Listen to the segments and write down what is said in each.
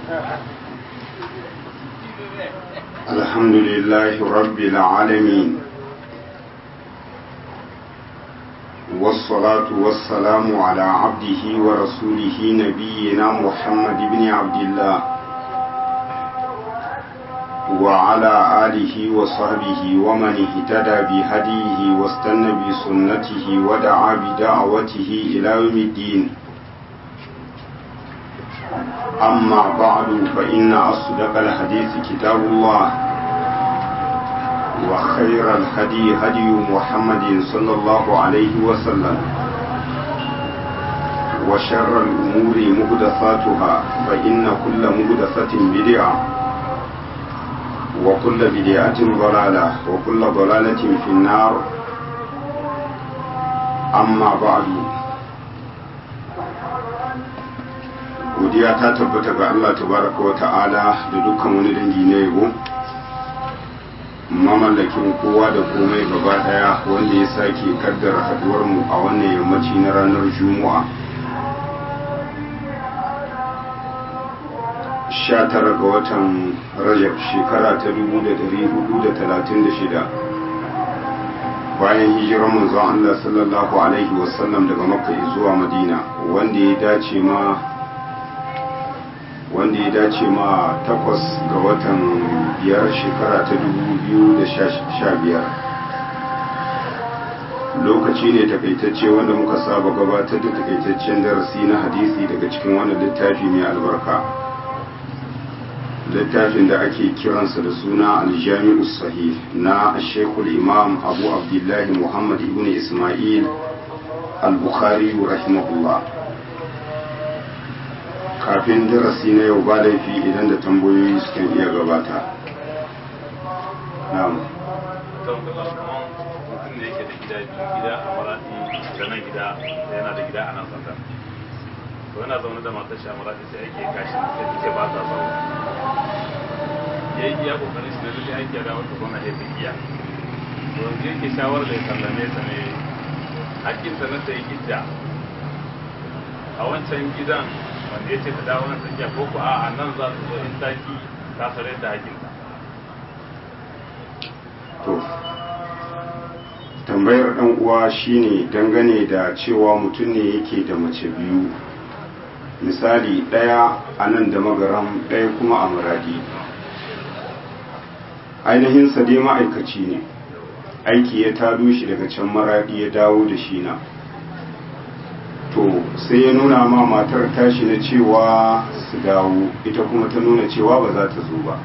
الحمد لله رب العالمين والصلاة والسلام على عبده ورسوله نبينا محمد بن عبد الله وعلى آله وصحبه ومن اهتدى بهديه واستنى بسنته ودعا بدعوته إلى يوم الدين أما بعد فإن أصدق الحديث كتاب الله وخير الهدي هدي محمد صلى الله عليه وسلم وشر الأمور مهدثاتها فإن كل مهدثة بدعة وكل بدعة ضلالة وكل ضلالة في النار أما بعد godiya ta tabbata ga Allah tabaraka wa ta'ala da dukkan wani dangi na yabo mamallakin kowa da komai gaba daya wanda ya sake kaddara haduwar mu a wannan yammaci na ranar juma'a 19 ga watan rajab shekara ta 1436 bayan hijirar manzon Allah sallallahu alaihi wasallam daga makka zuwa madina wanda ya dace ma wanda ya dace ma takwas ga watan biyar shekara ta dubu da sha biyar lokaci ne takaitacce wanda muka saba gabatar da takaitaccen darasi na hadisi daga cikin wannan littafi mai albarka littafin da ake kiransa da suna aljami'u sahih na shekul imam abu abdullahi muhammad ibn ismail al-bukhari rahimahullah kafin darasi na yau ba laifi idan da tambayoyi suka iya gabata na'am mutum da yake da gida biyu gida a maradi da nan gida yana da gida a nan sanda to yana zaune da matar shi a maradi sai ake kashi da take ba ta zaune ya yi iya kokarin shi na lalle aiki da wata gwamna ya fi iya to yanzu yake shawar da ya sallame ta ne hakkinta na ta yi gidda a wancan gidan wanda ya ce ta dawo nan tsakiya ko ku a nan za su zo in taki ta sare da hakinta to tambayar dan uwa shine dangane da cewa mutum ne yake da mace biyu misali ɗaya a nan da magaram ɗaya kuma a muradi ainihin sa dai ma'aikaci ne aiki ya tado shi daga can maradi ya dawo da shi na to sai ya nuna ma matar tashi na cewa su dawo ita kuma ta nuna cewa ba za ta zo ba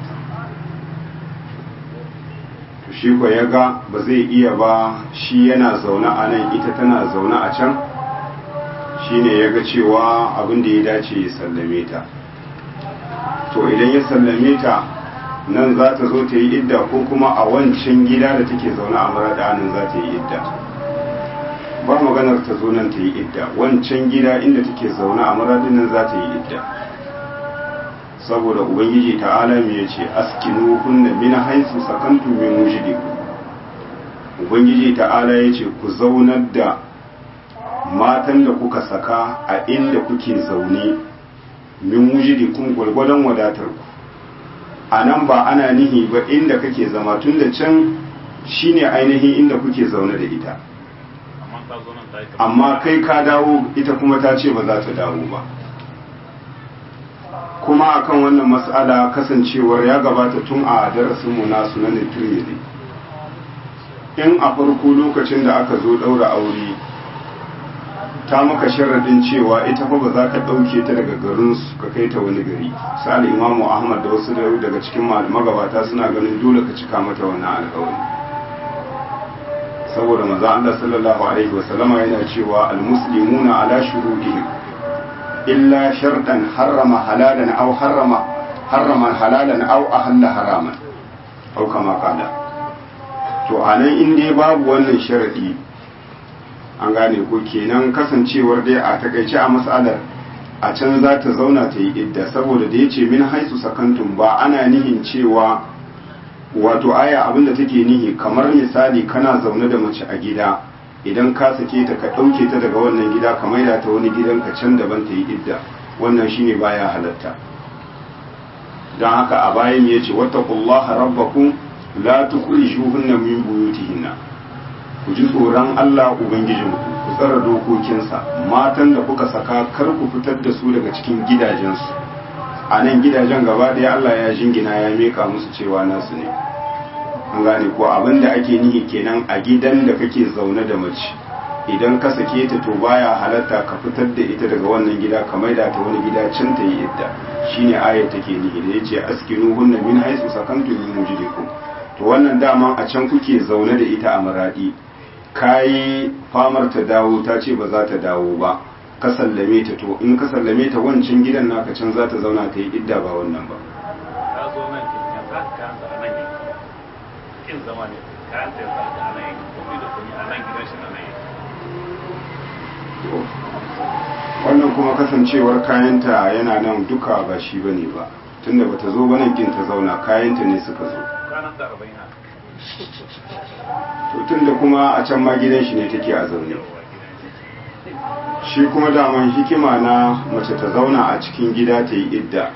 to shi ko ya ga ba zai iya ba shi yana zaune a nan ita tana zaune a can shi ne ya ga cewa abin da ya dace ya sallame ta to idan ya sallame ta nan za ta zo ta yi idda ko kuma a wancan gida da take zaune a marada nan za ta yi idda ba maganar ta zo nan ta yi idda wancan gida inda take zaune a maradin nan za ta yi idda saboda ubangiji ta'ala me yace askinu kunna min haythu sakantum min wujudikum ubangiji ta'ala yace ku zaunar da matan da kuka saka a inda kuke zaune min wujudikum gwargwadon wadatar ku a nan ba ana nihi ba inda kake zama tun da can shine ainihin inda kuke zaune da ita amma kai ka dawo ita kuma ta ce ba za ta dawo ba kuma akan wannan mas'ala kasancewar ya gabata tun a darasinmu na sunan tirmidhi in a farko lokacin da aka zo daura aure ta maka sharadin cewa ita fa ba za ka ɗauke ta daga garin su ka kai ta wani gari sa'al imamu ahmad da wasu daga cikin magabata suna ganin dole ka cika mata wannan alƙawari saboda maza Allah sallallahu alaihi wasallama yana cewa almuslimuna ala shurudihim illa shartan harrama halalan aw harrama harrama halalan aw ahalla haraman aw kama kana to anan in dai babu wannan sharadi an gane ko kenan kasancewar dai a takaice a mas'alar a can za ta zauna ta yi idda saboda da yace min haisu sakantum ba ana nihin cewa wato aya abinda take nihi kamar misali kana zaune da mace a gida idan ka sake ta ka ɗauke ta daga wannan gida ka maida ta wani gidan ka can daban ta yi idda wannan shine baya halatta don haka a bayan ya ce wattaqullaha rabbakum la tukhrijuhunna min buyutihinna ku ji tsoron Allah ubangijinku ku tsara dokokinsa matan da kuka saka kar ku fitar da su daga cikin gidajensu a nan gidajen gaba ɗaya Allah ya jingina ya meka musu cewa nasu ne an gane ko abin da ake nihi kenan a gidan da kake zaune da mace idan ka sake ta to baya halatta ka fitar da ita daga wannan gida ka maida ta wani gida can ta yi idda shine ayat take nihi da yace askinu hunna min haisu sakantum min wujudikum to wannan dama a can kuke zaune da ita a maradi kayi famar ta dawo ta ce ba za ta dawo ba ka sallame ta to in ka sallame ta wancan gidan naka can za ta zauna ta yi idda ba wannan ba ta zo nan kin ya za ka kansa a nan yanki kin zama ne kayan ta ya za ka a nan yanki kuma da kuma a nan gidan shi na nan yanki wannan kuma kasancewar kayanta yana nan duka ba shi bane ba tunda bata zo ba nan kin ta zauna kayanta ne suka zo kwanan da arba'in ha to tunda kuma a can ma gidan shi ne take a zaune yawa gidan shi shi kuma daman hikima na mace ta zauna a cikin gida ta yi idda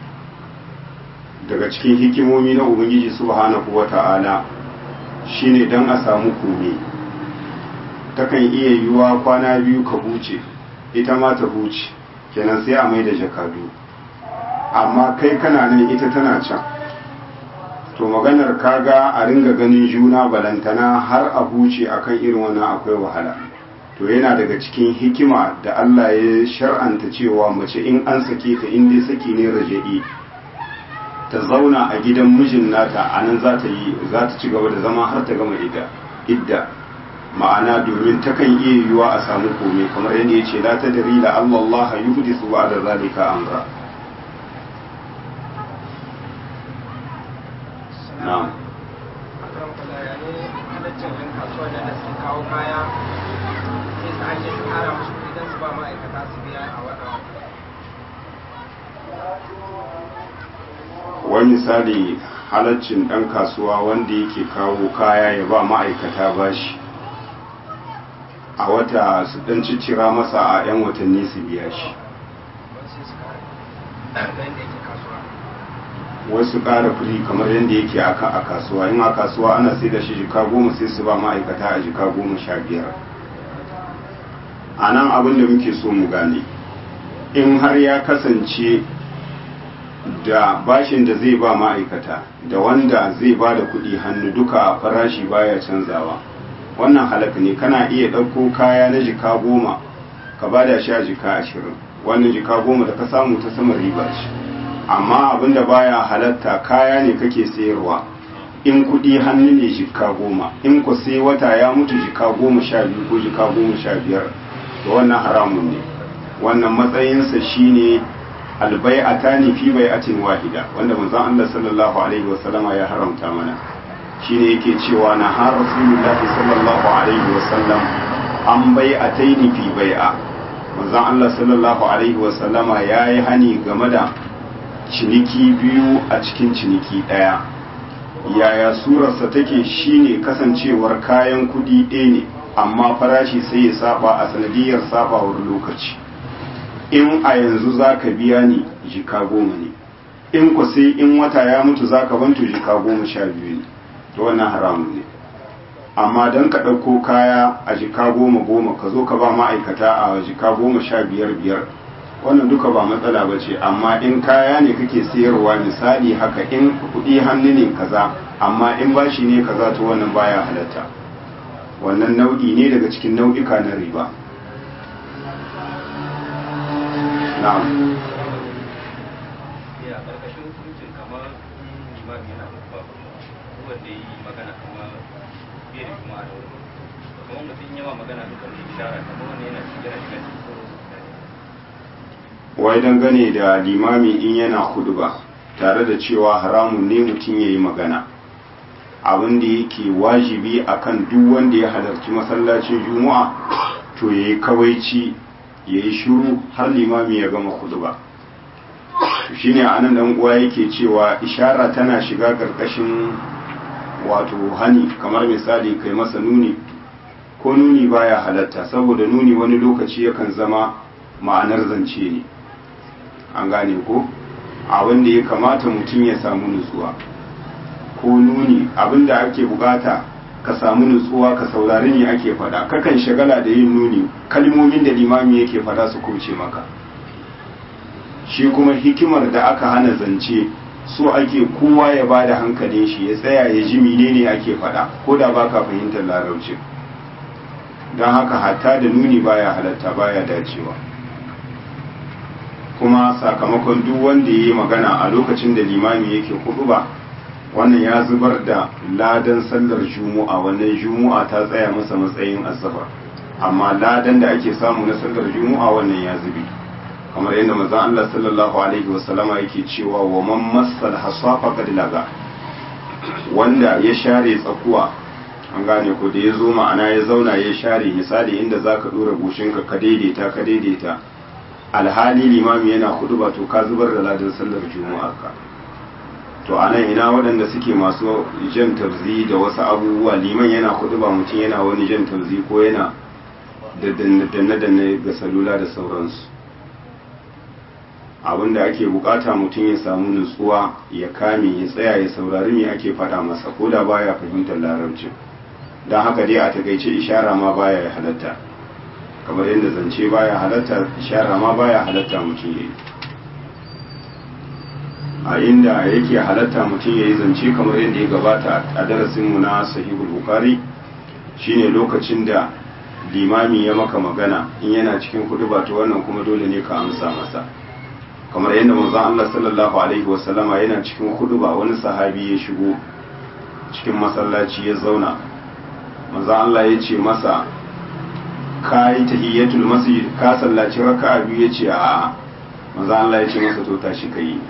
daga cikin hikimomi na ubangiji subhanahu wata'ala shine dan a samu kome takan iya yiwuwa kwana biyu ka huce ita ma ta huce kenan sai a mai da jakadu amma kai kana nan ita tana can to maganar kaga a ringa ganin juna balantana har a huce akan irin wannan akwai wahala to yana daga cikin hikima da Allah ya shar'anta cewa mace in an sake ta in dai saki ne raja'i ta zauna a gidan mijin nata a nan za ta yi za ta ci gaba da zama har ta gama idda idda ma'ana domin takan iya yiwuwa a samu kome kamar yadda ya ce la ta dari la Allah Allah yuhdisu ba'da zalika amra na'am akaram kala ya ne halaccin yan kasuwa da da suke kawo kaya sai su ake su kara musu kuɗi don su ba ma'aikata su biya a wata wani misali halaccin ɗan kasuwa wanda yake kawo kaya ya ba ma'aikata bashi a wata su ɗan ciccira masa a 'yan watanni su biya shi wasu sai su kara da yadda yake kasuwa wasu ƙara firi kamar yadda yake a ka- a kasuwa in a kasuwa ana sai da shi jika goma sai su ba ma'aikata a jika goma sha biyar a nan abin da muke so mu gane in har ya kasance da bashin da zai ba ma'aikata da wanda zai ba da kuɗi hannu duka farashi baya canzawa wannan halaka ne kana iya ɗauko kaya na jika goma ka ba da shi a jika ashirin wannan jika goma da ka samu ta sama riba ce amma abin da baya halatta kaya ne kake sayarwa in kuɗi hannu ne jika goma in ku sai wata ya mutu jika goma sha biyu ko jika goma sha biyar to wannan haramun ne wannan matsayinsa shine albai'atani fi bai'atin wahida wanda manzon Allah sallallahu alaihi wasallama ya haramta mana shine yake cewa na har rasulullahi sallallahu alaihi wasallam an bai'ataini fi bai'a manzon Allah sallallahu alaihi wasallama yayi hani game da ciniki biyu a cikin ciniki daya yaya surarsa take shine kasancewar kayan kudi ɗaya ne amma farashi sai ya saba a sanadiyar sabawar lokaci in a yanzu za ka biya ni jika goma ne in ku sai in wata ya mutu za ka bantu jika goma sha biyu ne to wannan haramun ne amma don ka ɗauko kaya a jika goma goma ka zo ka ba ma'aikata a jika goma sha biyar biyar wannan duka ba matsala ba ce amma in kaya ne kake sayarwa misali haka in kuɗi hannu ne kaza amma in bashi ne kaza to wannan baya halatta wannan nau'i ne daga cikin nau'ika na riba na'am ya karkashin hukuncin kamar limami yana babba wanda yi magana kamar bai da kuma da wuri kamar mutum yawa magana da kan ishara kamar wanda yana cikin yana shiga cikin sauran wai dangane da limami in yana ba tare da cewa haramun ne mutum ya yi magana abin da yake wajibi akan duk wanda ya halarci masallacin juma'a to ya yi kawaici ya yi shuru har limami ya gama ba shi ne anan dan uwa yake cewa ishara tana shiga karkashin wato hani kamar misali kai masa nuni ko nuni baya halatta saboda nuni wani lokaci yakan zama ma'anar zance ne an gane ko abin da ya kamata mutum ya samu nutsuwa ko nuni abin da ake bukata ka samu nutsuwa ka saurari ne ake fada kakan shagala da yin nuni kalmomin da limami yake fada su kauce maka shi kuma hikimar da aka hana zance so ake kowa ya ba da hankalin shi ya tsaya ya ji menene ake fada ko da baka fahimtar larabci don haka hatta da nuni baya halatta baya dacewa kuma sakamakon duk wanda ya yi magana a lokacin da limami yake kudu ba wannan ya zubar da ladan sallar juma'a wannan juma'a ta tsaya masa matsayin asabar amma ladan da ake samu na sallar juma'a wannan ya zubi kamar yadda manzon Allah sallallahu alaihi wasallama yake cewa wa man massal hasafa qad laga wanda ya share tsakuwa an gane ko da ya zo ma'ana ya zauna ya share misali inda zaka dora goshinka ka daidaita ka daidaita alhali limami yana hudu ba to ka zubar da ladan sallar juma'a ka to a nan ina waɗanda suke masu jan tabzi da wasu abubuwa liman yana hudu ba mutum yana wani jan tabzi ko yana da danne-danne ga salula da sauransu abinda ake bukata mutum ya samu nutsuwa ya kame ya tsaya ya saurari me ake faɗa masa ko da baya fahimtar larabcin don haka dai a takaice ishara ma baya ya halatta kamar yadda zance baya halatta ishara ma baya halatta mutum ya yi a inda yake halatta mutum ya yi zance kamar yadda ya gabata a darasinmu na sahihul bukari shine lokacin da limami ya maka magana in yana cikin kudu ba to wannan kuma dole ne ka amsa masa kamar yadda manzon Allah sallallahu alaihi wasallama yana cikin kudu ba wani sahabi ya shigo cikin masallaci ya zauna manzon Allah ya ce masa ka yi tahiyyatul masjid ka sallaci raka'a biyu ya ce a'a manzon Allah ya ce masa to tashi ka yi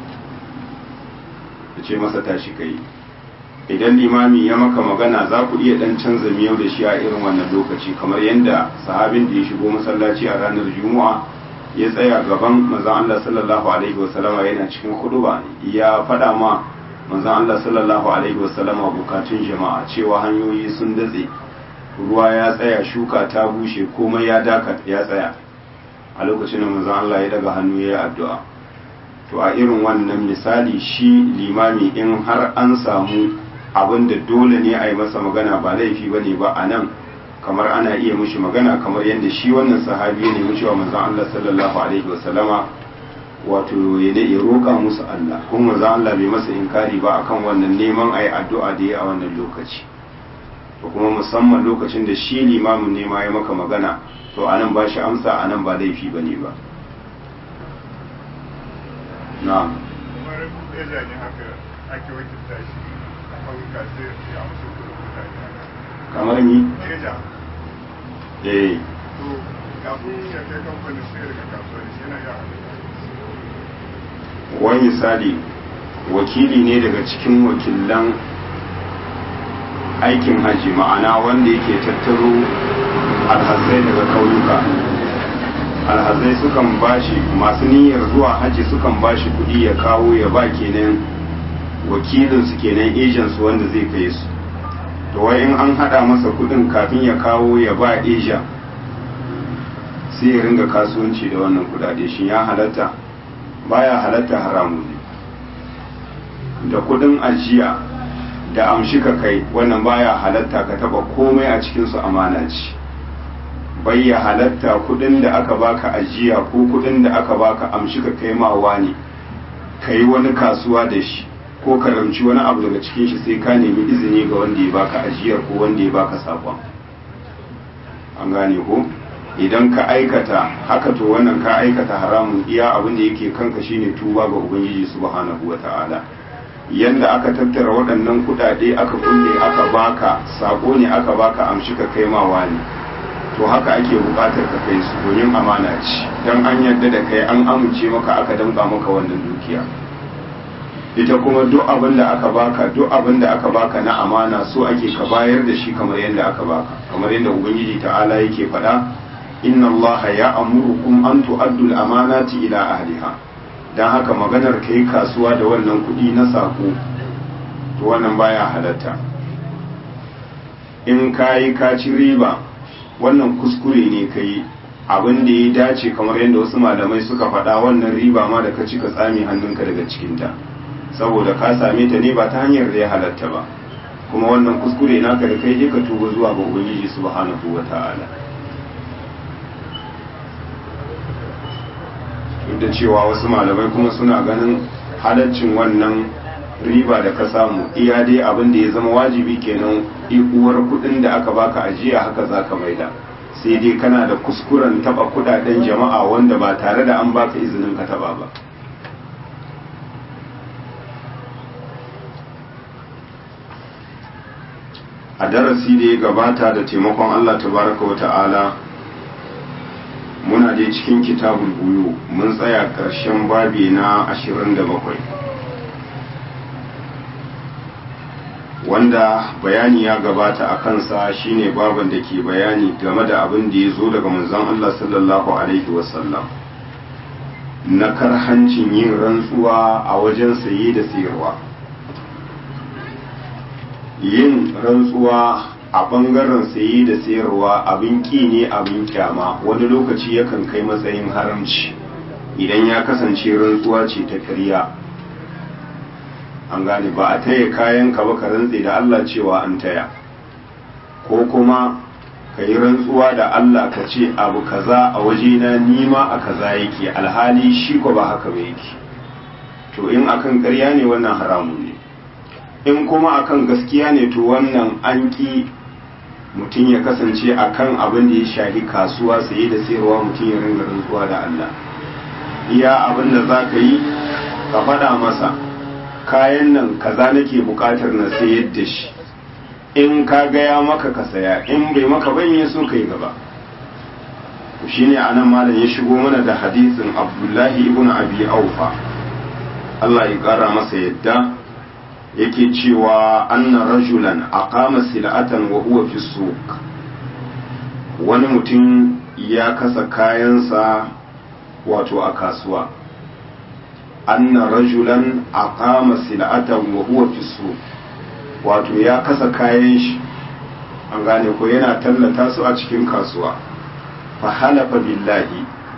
ya ce masa tashi ka yi idan limami ya maka magana za ku iya dan canza miyau da shi a irin wannan lokaci kamar yadda sahabin da ya shigo masallaci a ranar juma'a ya tsaya gaban manzon Allah sallallahu alaihi wasallama yana cikin huduba ya faɗa ma manzon Allah sallallahu alaihi wasallama bukatun jama'a cewa hanyoyi sun datse ruwa ya tsaya shuka ta bushe komai ya daka ya tsaya a lokacin da manzon Allah ya daga hannu ya yi addu'a to a irin wannan misali shi limami in har an samu abin da dole ne a yi masa magana ba laifi ba ne ba a nan kamar ana iya mushi magana kamar yadda shi wannan sahabi ne nemi cewa manzon Allah sallallahu alaihi wasallama wato ya ya roƙa musu Allah kuma manzon Allah bai masa inkari ba akan wannan neman ayi addu'a da ya a wannan lokaci to kuma musamman lokacin da shi limamin ne ma ya maka magana to anan ba shi amsa anan ba laifi bane ba na'am kamar eja ne haka ake wakilta shi a ƙauyuka sai ya amsa kudin mutane kamar ni eja eh to kafin ya kai kamfanin sai daga kasuwanci shi yana iya wani misali wakili ne daga cikin wakilan aikin haji ma'ana wanda yake tattaro alhazai daga kauyuka alhazai sukan bashi masu niyyar zuwa haji sukan bashi kudi ya kawo ya ba kenan wakilinsu kenan ejansu wanda zai kai su to wai in an hada masa kudin kafin ya kawo ya ba eja sai ya ringa kasuwanci da wannan kudade shi ya halatta baya halatta haramu ne da kudin ajiya da amshi ka kai wannan baya halatta ka taba komai a cikinsu amana ce bayya halatta kudin da aka baka ajiya ko kudin da aka baka amshi ka kai mawa ne ka yi wani kasuwa da shi ko ka ramci wani abu daga cikin shi sai ka nemi izini ga wanda ya baka ajiyar ko wanda ya baka sakon an gane ko idan ka aikata haka to wannan ka aikata haramun iya abin da yake kanka shine tuba ga ubangiji subhanahu wata'ala yanda aka tattara waɗannan kuɗaɗe aka kulle aka baka sako ne aka baka amshi ka kai mawa ne to haka ake buƙatar ka kai su domin amana ce dan an yarda da kai an amince maka aka danka maka wannan dukiya ita kuma duk abin da aka baka duk abin da aka baka na amana so ake ka bayar da shi kamar yadda aka baka kamar yadda ubangiji ta'ala yake faɗa inna allaha ya amurukum an tu'addu al-amanati ila ahliha dan haka maganar kai kasuwa da wannan kuɗi na sako to wannan baya halatta in kayi ka ci riba wannan kuskure ne kai abin da ya dace kamar yadda wasu malamai suka faɗa wannan riba ma da ka ci ka tsame hannunka daga cikinta saboda ka same ta ne ba ta hanyar da ya halatta ba kuma wannan kuskure naka da kai ka tuba zuwa ga ubangiji subhanahu wata'ala duk da cewa wasu malamai kuma suna ganin halaccin wannan riba da ka samu iya dai abin da ya zama wajibi kenan uwar kudin da aka baka ajiya haka zaka maida sai dai kana da kuskuren taba kudaden jama'a wanda ba tare da an baka izinin ka taba ba a darasi da ya gabata da taimakon Allah tabaraka wa ta'ala muna dai cikin kitabul buyu mun tsaya ƙarshen babi na 27 wanda bayani ya gabata a kansa shine baban da ke bayani game da abin da ya zo daga manzon Allah sallallahu alaihi wasallam na karhancin yin rantsuwa a wajen saye da sayarwa yin rantsuwa a ɓangaren saye da sayarwa abin ƙi ne abin kyama wani lokaci yakan kai matsayin haramci idan ya kasance rantsuwa ce ta karya an gane ba a taya kayan ka ba ka rantse da Allah cewa an taya ko kuma ka yi rantsuwa da Allah ka ce abu kaza a wajena nima a kaza yake alhali shi ko ba haka ba yake to in akan karya ne wannan haramun ne in kuma akan gaskiya ne to wannan an ƙi mutum ya kasance akan abin da ya shahi kasuwa saye da sayarwa mutum ya ringa rantsuwa da Allah iya abin da za ka yi ka faɗa masa kayan nan kaza nake buƙatar na sayar da shi in ka gaya maka ka saya in bai maka ban ya so ka yi gaba shine anan malam ya shigo mana da hadisin abdullahi ibn abi aufa Allah ya ƙara masa yadda yake cewa anna rajulan aqama sil'atan wa huwa fi suq wani mutum ya kasa kayansa wato a kasuwa anna rajulan aqama sil'atan wa huwa fi suq wato ya kasa kayan shi an gane ko yana tallata su a cikin kasuwa fa halafa billahi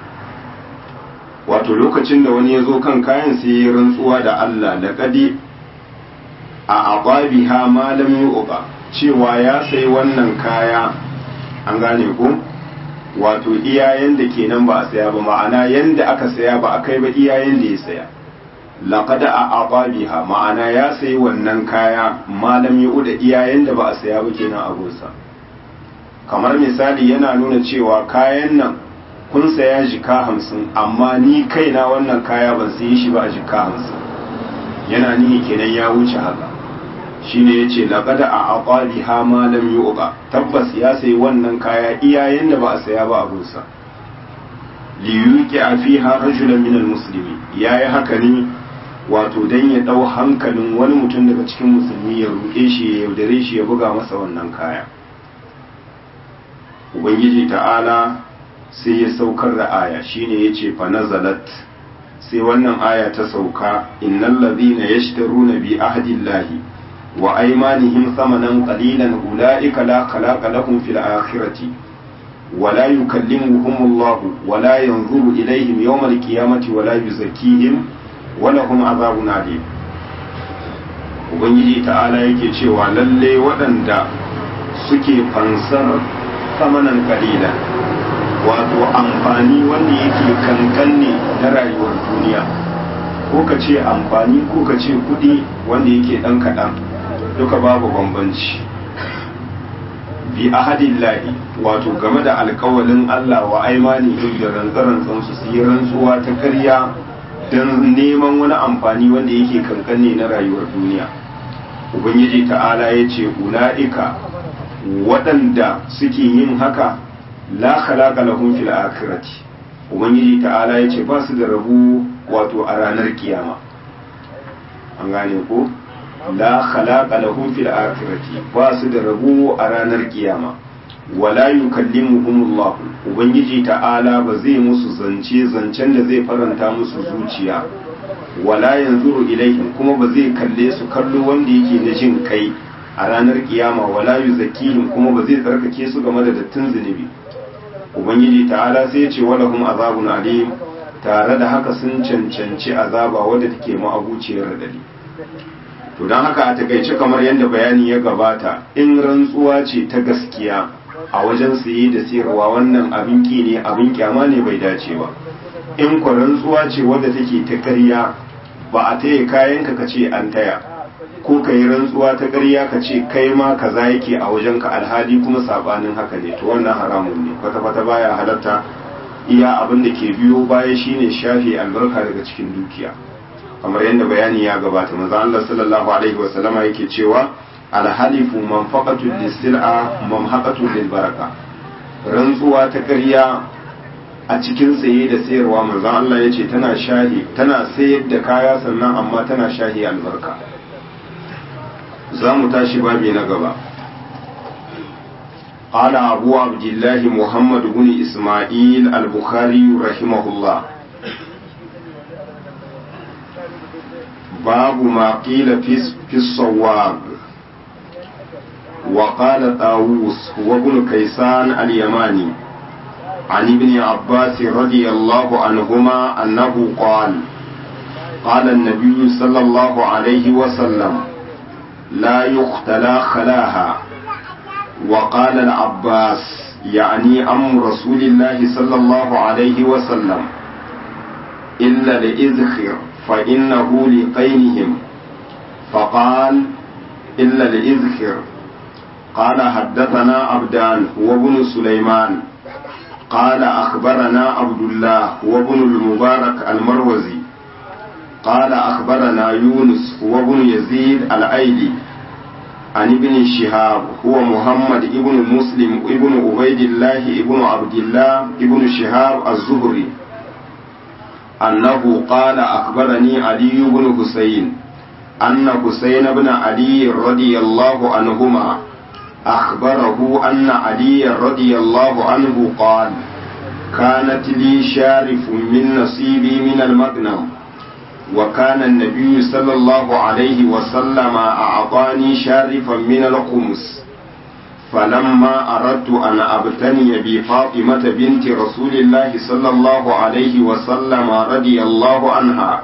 wato lokacin da wani ya zo kan kayan sai ya rantsuwa da Allah da kadi a aqabiha ma lam yu'ba cewa ya sayi wannan kaya an gane ko wato iyayen da kenan ba a saya ba ma'ana yanda aka saya ba a kai ba iyayen da ya saya laqad a aqabiha ma'ana ya sayi wannan kaya ma lam yu'da iyayen da ba a saya ba kenan a gonsa kamar misali yana nuna cewa kayan nan kun saya jika hamsin amma ni kaina wannan kaya ban sayi shi ba a jika hamsin yana nihi kenan ya wuce haka shine yace laqad a aqali ha ma lam yuqa tabbas ya sayi wannan kaya iyayen da ba a saya ba abun sa li yuqi fiha rajulan min almuslimi yayi haka ne wato dan ya dau hankalin wani mutum daga cikin musulmi ya ruke shi ya yaudare shi ya buga masa wannan kaya ubangiji ta'ala sai ya saukar da aya shine yace fa nazalat sai wannan aya ta sauka innal ladhina yashtaruna bi ahdillahi wa aymanihim thamanan qalilan ulaika la khalaqa lahum fil akhirati ولا يكلمهم الله ولا ينظر إليهم يوم القيامة ولا يزكيهم ولهم عذاب أليم Ubangiji ta'ala yake cewa lalle waɗanda suke fansar samanan kalila wato amfani wanda yake kankan ne na rayuwar duniya ko ka ce amfani ko ka ce kuɗi wanda yake ɗan kaɗan duka babu bambanci bi ahadillahi wato game da alkawalin Allah wa aimani da rantsarantsan su su yi rantsuwa ta karya don neman wani amfani wanda yake kankane na rayuwar duniya ubangiji ta'ala ya ce ula'ika waɗanda suke yin haka la khalaqa lahum fil akhirati ubangiji ta'ala ya ce ba su da rabu wato a ranar kiyama an gane ko la khalaqa lahum fil akhirati ba su da rabo a ranar kiyama wala yukallimuhumullah ubangiji ta'ala ba zai musu zance zancen da zai faranta musu zuciya wala yanzuru ilaihim kuma ba zai kalle su kallo wanda yake na jin kai a ranar kiyama wala yuzakkihim kuma ba zai tsarkake su game da dattin zunubi ubangiji ta'ala sai ya ce walahum azabun alim tare da haka sun cancanci azaba wadda take ma'abuciyar radadi to don haka a takaice kamar yadda bayani ya gabata in rantsuwa ce ta gaskiya a wajen saye da sayarwa wannan abin ki ne abin kyama ne bai dace ba in kwa rantsuwa ce wadda take ta ƙarya ba a taya kayanka ka ce an taya ko ka yi rantsuwa ta ƙarya ka ce kai ma kaza yake a wajen ka alhali kuma sabanin haka ne to wannan haramun ne kwata-kwata baya halatta iya abin da ke biyo baya shine shafe albarka daga cikin dukiya kamar yadda bayani ya gabata manzo Allah sallallahu alaihi wa sallama yake cewa alhalifu manfaqatu lisil'a mamhaqatu lilbaraka rantsuwa ta ƙarya a cikin saye da sayarwa manzo Allah yace tana shahi tana sayar da kaya sannan amma tana shahi albarka za mu tashi babi na gaba قال أبو عبد الله محمد بن إسماعيل البخاري رحمه الله باب ما قيل في في الصواب وقال طاووس هو ابن كيسان اليماني عن ابن عباس رضي الله عنهما أنه قال قال النبي صلى الله عليه وسلم لا يختلى خلاها وقال العباس يعني أم رسول الله صلى الله عليه وسلم إلا لإذخر فإنه لقينهم فقال إلا لإذخر قال حدثنا عبدان وابن سليمان قال أخبرنا عبد الله وابن المبارك المروزي قال أخبرنا يونس وابن يزيد الأيلي عن ابن شهاب هو محمد ابن مسلم ابن عبيد الله ابن عبد الله ابن شهاب الزهري أنه قال أخبرني علي بن حسين أن حسين بن علي رضي الله عنهما أخبره أن علي رضي الله عنه قال كانت لي شارف من نصيبي من المغنم وكان النبي صلى الله عليه وسلم أعطاني شارفا من الخمس فلما أردت أن أبتني بفاطمة بنت رسول الله صلى الله عليه وسلم رضي الله عنها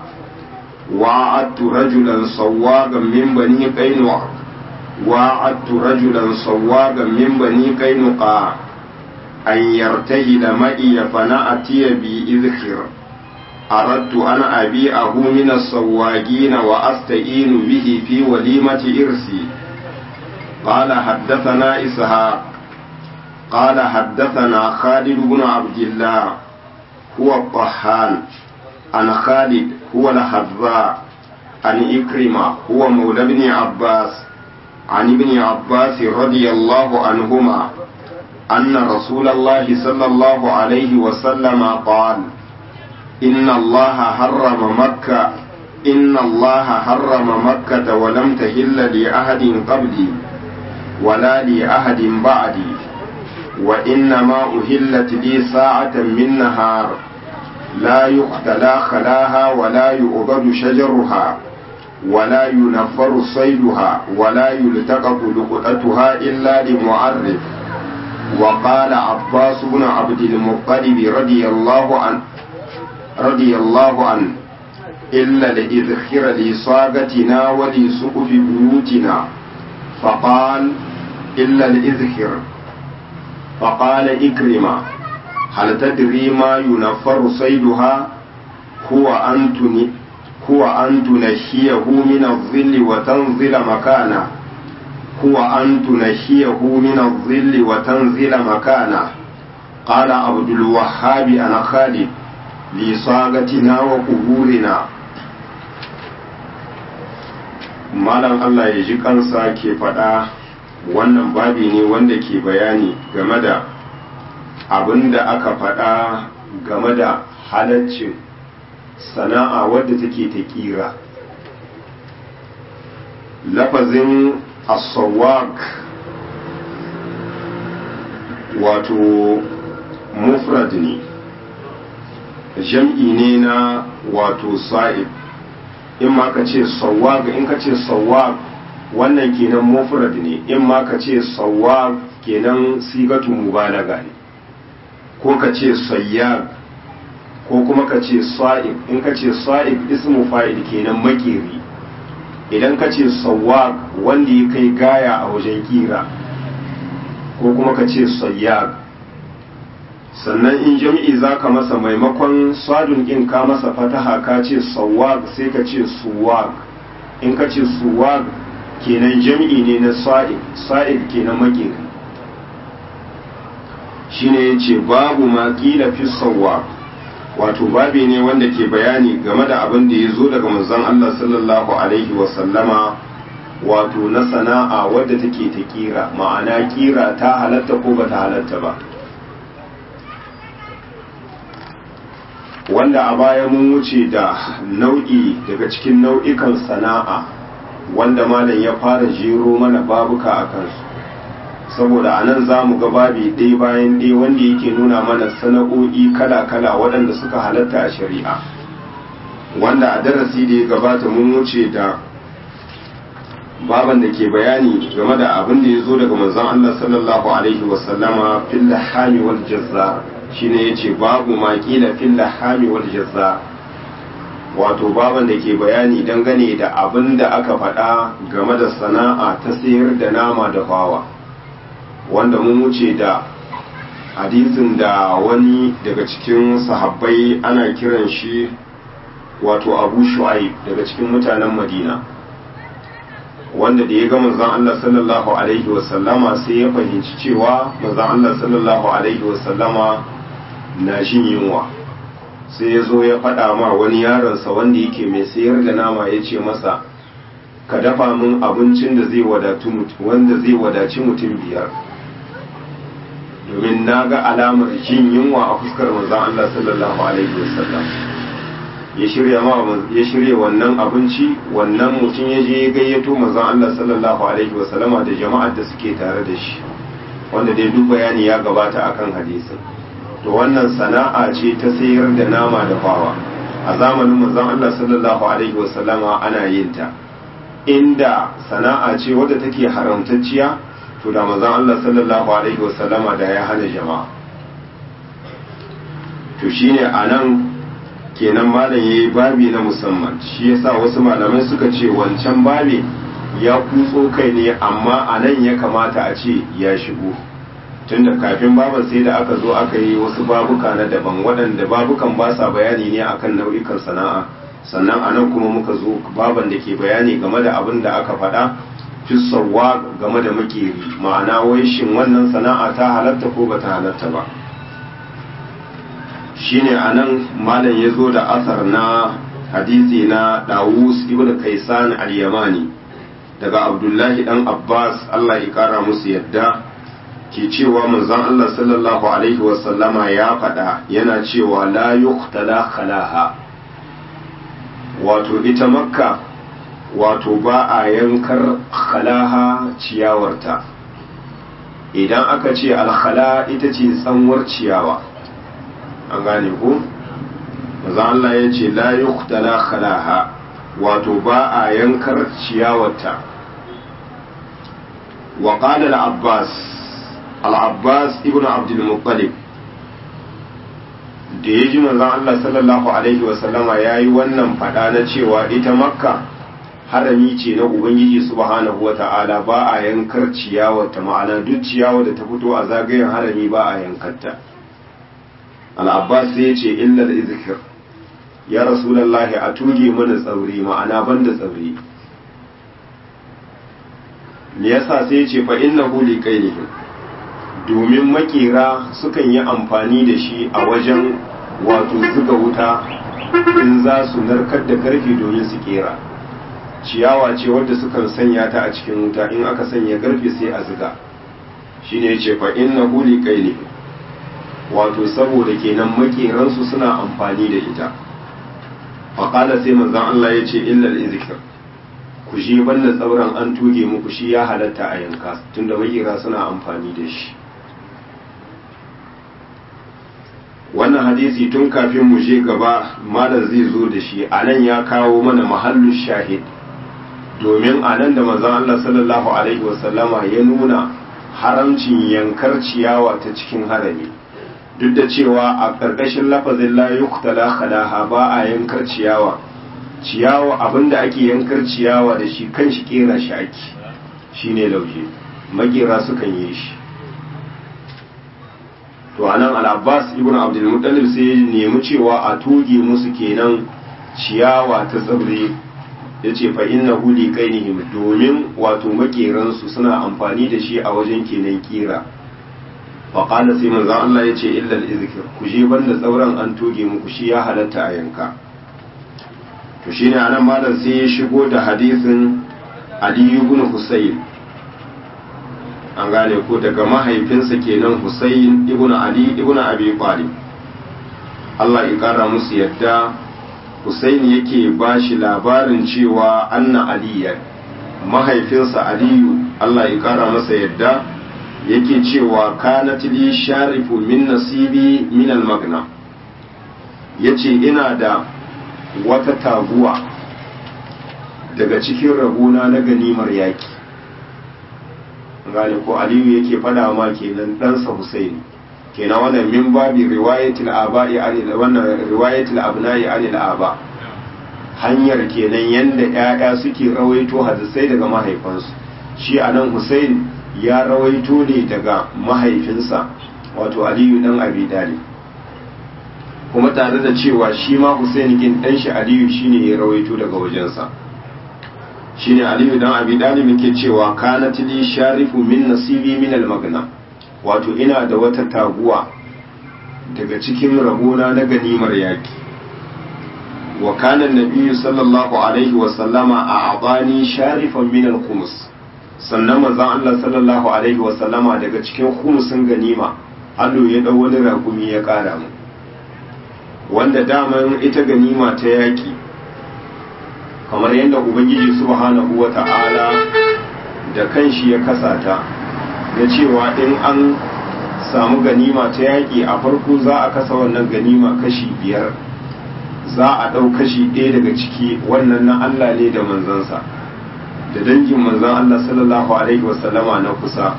وعدت رجلا صواغا من بني قينوع وعدت رجلا صواغا من بني قينقاع أن يرتهل معي فنأتي بإذخر أردت أن أبيعه من الصواغين وأستعين به في وليمة إرسي قال حدثنا إسحاق قال حدثنا خالد بن عبد الله هو الطحان عن خالد هو الحذاء عن إكرمة هو مولى ابن عباس عن ابن عباس رضي الله عنهما أن رسول الله صلى الله عليه وسلم قال إن الله حرم مكة إن الله حرم مكة ولم تهل لأحد قبلي ولا لأحد بعدي وإنما أهلت لي ساعة من نهار لا يقتلى خلاها ولا يؤبد شجرها ولا ينفر صيدها ولا يلتقط لقطتها إلا لمعرف وقال عباس بن عبد المطلب رضي الله عنه رضي الله عنه إلا لإذخر لصاغتنا ولسقف بيوتنا فقال إلا الإذخر فقال إكرمة هل تدري ما ينفر صيدها هو أن هو أن تنشيه من الظل وتنزل مكانه هو أن تنشيه من الظل وتنزل مكانه قال عبد الوهاب أنا خالد لصاغتنا وقبورنا malam Allah ya ji kansa ke faɗa wannan babi ne wanda ke bayani game da abin da aka faɗa game da halaccin sana'a wadda take ta ƙira lafazin asawak wato mufrad ne jam'i ne na wato sa'ib in ma ka ce sawag in ka ce sawag wannan kenan mufrad ne in ma ka ce sawag kenan sigatu mubalaga ne ko ka ce sayyab ko kuma ka ce sa'ib in ka ce sa'ib ismu fa'il kenan makeri idan ka ce sawwaq wanda ya kai gaya a wajen kira ko kuma ka ce sayyab sannan in jam'i za ka masa maimakon sadun in ka masa fataha ka ce sawwaq sai ka ce suwaq in ka ce suwaq kenan jam'i ne na sa'ib sa'ib kenan makeri shine yace babu ma qila fi sawwaq wato babi ne wanda ke bayani game da abin da ya zo daga manzon Allah sallallahu alaihi wasallama wato na sana'a wadda take ta kira ma'ana kira ta halatta ko ba ta halatta ba wanda a baya mun wuce da nau'i daga cikin nau'ikan sana'a wanda malam ya fara jero mana babuka a kansu saboda a nan za mu ga babi ɗaya bayan ɗaya wanda yake nuna mana sana'o'i kala-kala waɗanda suka halatta a shari'a wanda a darasi da ya gabata mun wuce da baban da ke bayani game da abin da ya zo daga manzon Allah sallallahu alaihi wasallama fil lahami wal jazza shine yace babu ma kila fil lahami wal jazza wato baban da ke bayani dangane da abin da aka faɗa game da sana'a ta sayar da nama da fawa wanda mun wuce da hadisin da wani daga cikin sahabbai ana kiran shi wato abu shu'aib daga cikin mutanen madina wanda da ya ga manzon Allah sallallahu alaihi wasallama sai ya fahimci cewa manzon Allah sallallahu alaihi wasallama na shin yunwa sai ya zo ya faɗa ma wani yaronsa wanda yake mai sayar da nama ya ce masa ka dafa min abincin da zai wadatu wanda zai wadaci mutum biyar domin na ga alamar jin yunwa a fuskar manzon Allah sallallahu alaihi wasallam ya shirya ma ya shirya wannan abinci wannan mutum ya je ya gayyato manzon Allah sallallahu alaihi wasallama da jama'ar da suke tare da shi wanda dai duk bayani ya gabata akan hadisin to wannan sana'a ce ta sayar da nama da fawa a zamanin manzon Allah sallallahu alaihi wasallama ana yin ta inda sana'a ce wadda take haramtacciya to da manzon Allah sallallahu alaihi wasallama da ya hana jama'a to shine anan kenan malam yayi babi na musamman shi yasa wasu malamai suka ce wancan babi ya kutso kai ne amma anan ya kamata a ce ya shigo tunda kafin baban sai da aka zo aka yi wasu babuka na daban waɗanda babukan ba sa bayani ne akan nau'ikan sana'a sannan anan kuma muka zo baban da ke bayani game da abin da aka faɗa fisarwa game da makeri ma'ana wai shin wannan sana'a ta halatta ko ba ta halatta ba shine anan malam ya zo da asar na hadisi na dawus ibn kaisan al-yamani daga abdullahi dan abbas allah ya kara musu yadda ke cewa manzon allah sallallahu alaihi wasallama ya faɗa yana cewa la yuqtala khalaha wato ita makka wato ba a yankar khalaha ciyawarta idan aka ce alkhala ita ce tsanwar ciyawa an gane ko maza Allah ya ce la yuqtala khalaha wato ba a yankar ciyawarta wa qala al-abbas al-abbas ibnu abdul muttalib da ya ji manzon Allah sallallahu alaihi wa sallama yayi wannan fada na cewa ita makka harami ce na ubangiji subhanahu wa ta'ala ba a yankar ciyawarta ma'ana duk ciyawar da ta fito a zagayen harami ba a yankarta al'abbas sai ya ce illar izikir ya rasulallahi a tuge mana tsauri ma'ana banda tsauri me yasa sai ya ce fa inna huli kainihim domin makera sukan yi amfani da shi a wajen wato zuga wuta in za su narkar da karfe domin su kera ciyawa ce wadda sukan sanya ta a cikin wuta in aka sanya karfe sai a zuga shine ya ce fa inna huli kainihim wato saboda kenan makeransu suna amfani da ita faƙala sai manzan Allah ya ce illal izikir ku shi banda tsauran an tuge muku shi ya halatta a yanka tunda makera suna amfani da shi wannan hadisi tun kafin mu je gaba malam zai zo da shi a nan ya kawo mana mahallu shahid domin a nan da manzan Allah sallallahu alaihi wasallama ya nuna haramcin yankar ciyawa ta cikin harami duk da cewa a ƙarƙashin lafazin la yuqtala khalaha ba a yankar ciyawa ciyawa abinda ake yankar ciyawa da shi kan shi kera shi ake shine lauje makera sukan yi shi to anan al-Abbas ibn Abdul Muttalib sai ya nemi cewa a toge musu kenan ciyawa ta tsibiri yace fa innahu li qainihim domin wato makeran su suna amfani da shi a wajen kenan kira fa qala sai manzo Allah yace illa al-izkir ku je banda tsauran an toge muku shi ya halatta a yanka to shine anan malam sai ya shigo da hadisin Ali ibn Husayn an gane ko daga mahaifinsa kenan Husayn ibn Ali ibn Abi Talib Allah ya kara musu yadda Husayn yake ba shi labarin cewa anna aliyan mahaifinsa Aliyu Allah ya kara masa yadda yake cewa kanat li sharifu min nasibi min al-magna yace ina da wata taguwa daga cikin rabona na ganimar yaki gane ko aliyu yake fada ma kenan ɗansa husaini kenan wannan min babi riwayatul aba'i anil wannan riwayatul abna'i anil aba hanyar kenan yanda ƴaƴa suke rawaito hadisai daga mahaifansu shi anan husain ya rawaito ne daga mahaifinsa wato aliyu dan abi dalib kuma tare da cewa shi ma husain kin dan shi aliyu shine ya rawaito daga wajensa shine aliyu dan abi dalib yake cewa kanat li sharifu min nasibi min al magna wato ina da wata taguwa daga cikin rabona na ganimar yaki wa kana nabiyyu sallallahu alaihi wa sallama a abani sharifan min al khums sannan manzon Allah sallallahu alaihi wa sallama daga cikin khumsin ganima Allah ya dau wani ragumi ya kara mu wanda daman ita ganima ta yaki kamar yadda ubangiji subhanahu wa ta'ala da kanshi ya kasata na cewa in an samu ganima ta yaƙi a farko za a kasa wannan ganima kashi biyar za a ɗau kashi ɗaya daga ciki wannan na Allah ne da manzansa da dangin manzan Allah sallallahu alaihi wasallama na kusa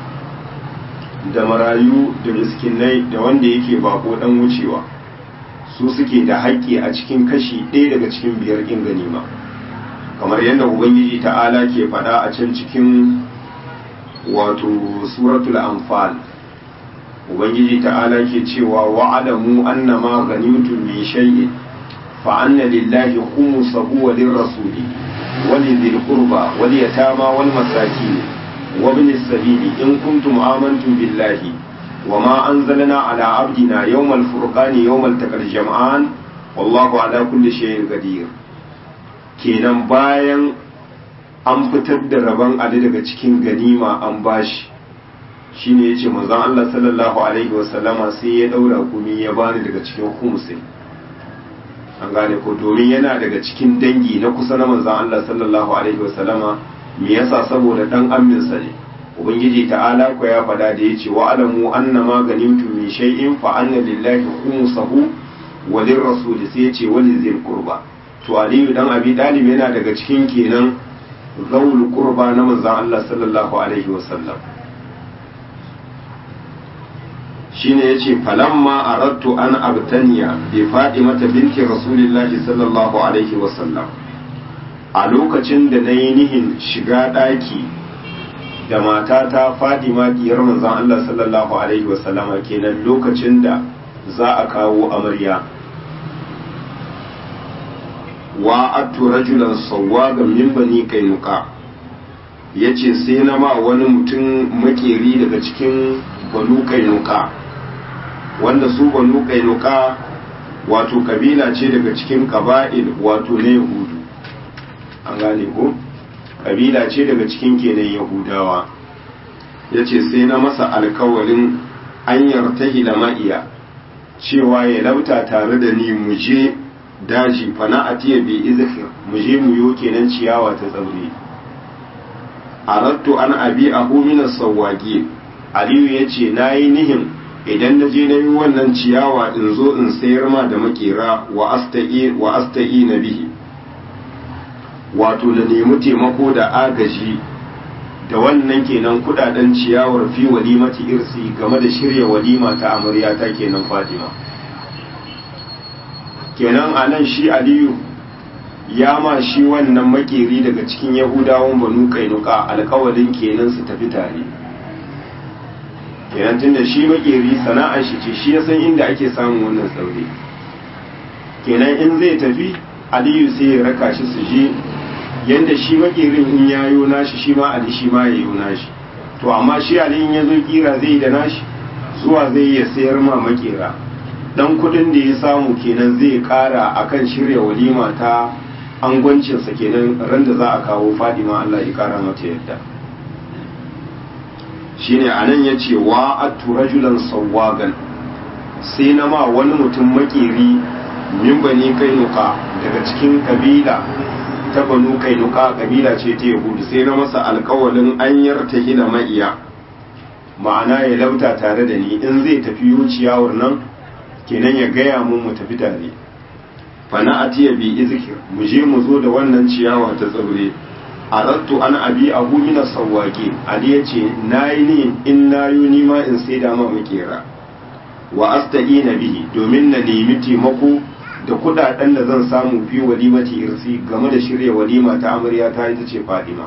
da marayu da miskinai da wanda yake bako ɗan wucewa su suke da haƙƙi a cikin kashi ɗaya daga cikin biyar ɗin ganima kamar yadda ubangiji ta'ala ke faɗa a can cikin wato suratul anfal ubangiji ta'ala ke cewa wa'alamu annama ghanimtum min shay'in fa anna lillahi khumsahu wa lirrasuli wa lidhil qurba wal yatama wal masakin wa ibn as-sabili in kuntum amantum billahi وما أنزلنا على عبدنا يوم الفرقان يوم التقى الجمعان والله على كل شيء قدير kenan bayan an fitar da rabon ali daga cikin ganima an bashi shine yace manzon Allah sallallahu alaihi wasallama sai ya daura kumi ya bani daga cikin khumsin an gane ko domin yana daga cikin dangi na kusa na manzon Allah sallallahu alaihi wasallama me yasa saboda dan amminsa ne ubangiji ta'ala ko ya fada da yace wa alamu annama ganimtum min shay'in fa anna lillahi khumsahu wa lirrasul sai yace wa lizil qurba to aliyu dan abi dalib yana daga cikin kenan zawul qurba na manzon Allah sallallahu alaihi wasallam shine yace falamma aradtu an abtaniya bi fatimata binti rasulillahi sallallahu alaihi wasallam a lokacin da nayi nihin shiga daki da matata Fadima diyar manzon Allah sallallahu alaihi wasallama kenan lokacin da za a kawo amarya wa atu rajulan sawwagan min bani kainuka yace sai na ma wani mutum makeri daga cikin banu kainuka wanda su banu kainuka wato kabila ce daga cikin qaba'il wato na yahudu an gane ko kabila ce daga cikin kenan yahudawa ya ce sai na masa alkawalin an yartahi da ma'iya cewa ya lauta tare da ni mu je daji fana a tiya bi izikir mu je mu yo kenan ciyawa ta tsauri arattu an abi a huminar sauwage aliyu ya ce na yi nihin idan na je na yi wannan ciyawa in zo in sayar ma da makera wa asta'i na bihi wato da nemi taimako da agaji da wannan kenan kudaden ciyawar fi walimati irsi game da shirya walima ta amarya ta kenan Fatima kenan anan shi Aliyu ya ma shi wannan makeri daga cikin Yahudawan Banu Kainuka alƙawalin kenan su tafi tare kenan tunda shi makeri sana'ar shi ce shi ya san inda ake samun wannan tsaure kenan in zai tafi Aliyu sai ya raka shi su je yanda shi makerin in ya yo nashi shi ma ali shi ma ya yo nashi to amma shi ali in ya zo kira zai da nashi zuwa zai ya sayar ma makera dan kudin da ya samu kenan zai kara akan shirya walima ta angwancinsa kenan ran da za a kawo fadima Allah ya kara mata yadda shine anan ya ce wa atu rajulan sawwagan sai na ma wani mutum makeri min bani kainuka daga cikin kabila ta banu kainuka kabila ce ta yahudu sai na masa alkawalin an yarta hila ma'iya ma'ana ya lauta tare da ni in zai tafi yuciyawar nan kenan ya gaya mun mu tafi tare fana atiya bi izkir mu je mu zo da wannan ciyawa ta tsibire arattu an abi abu mina sawwaki ali ya ce nayi ne in nayo ni ma in sai da ma makera wa asta'ina bihi domin na nemi taimako da kudaden da zan samu fi walimati irsi game da shirya walima ta amarya ta ita ce fadima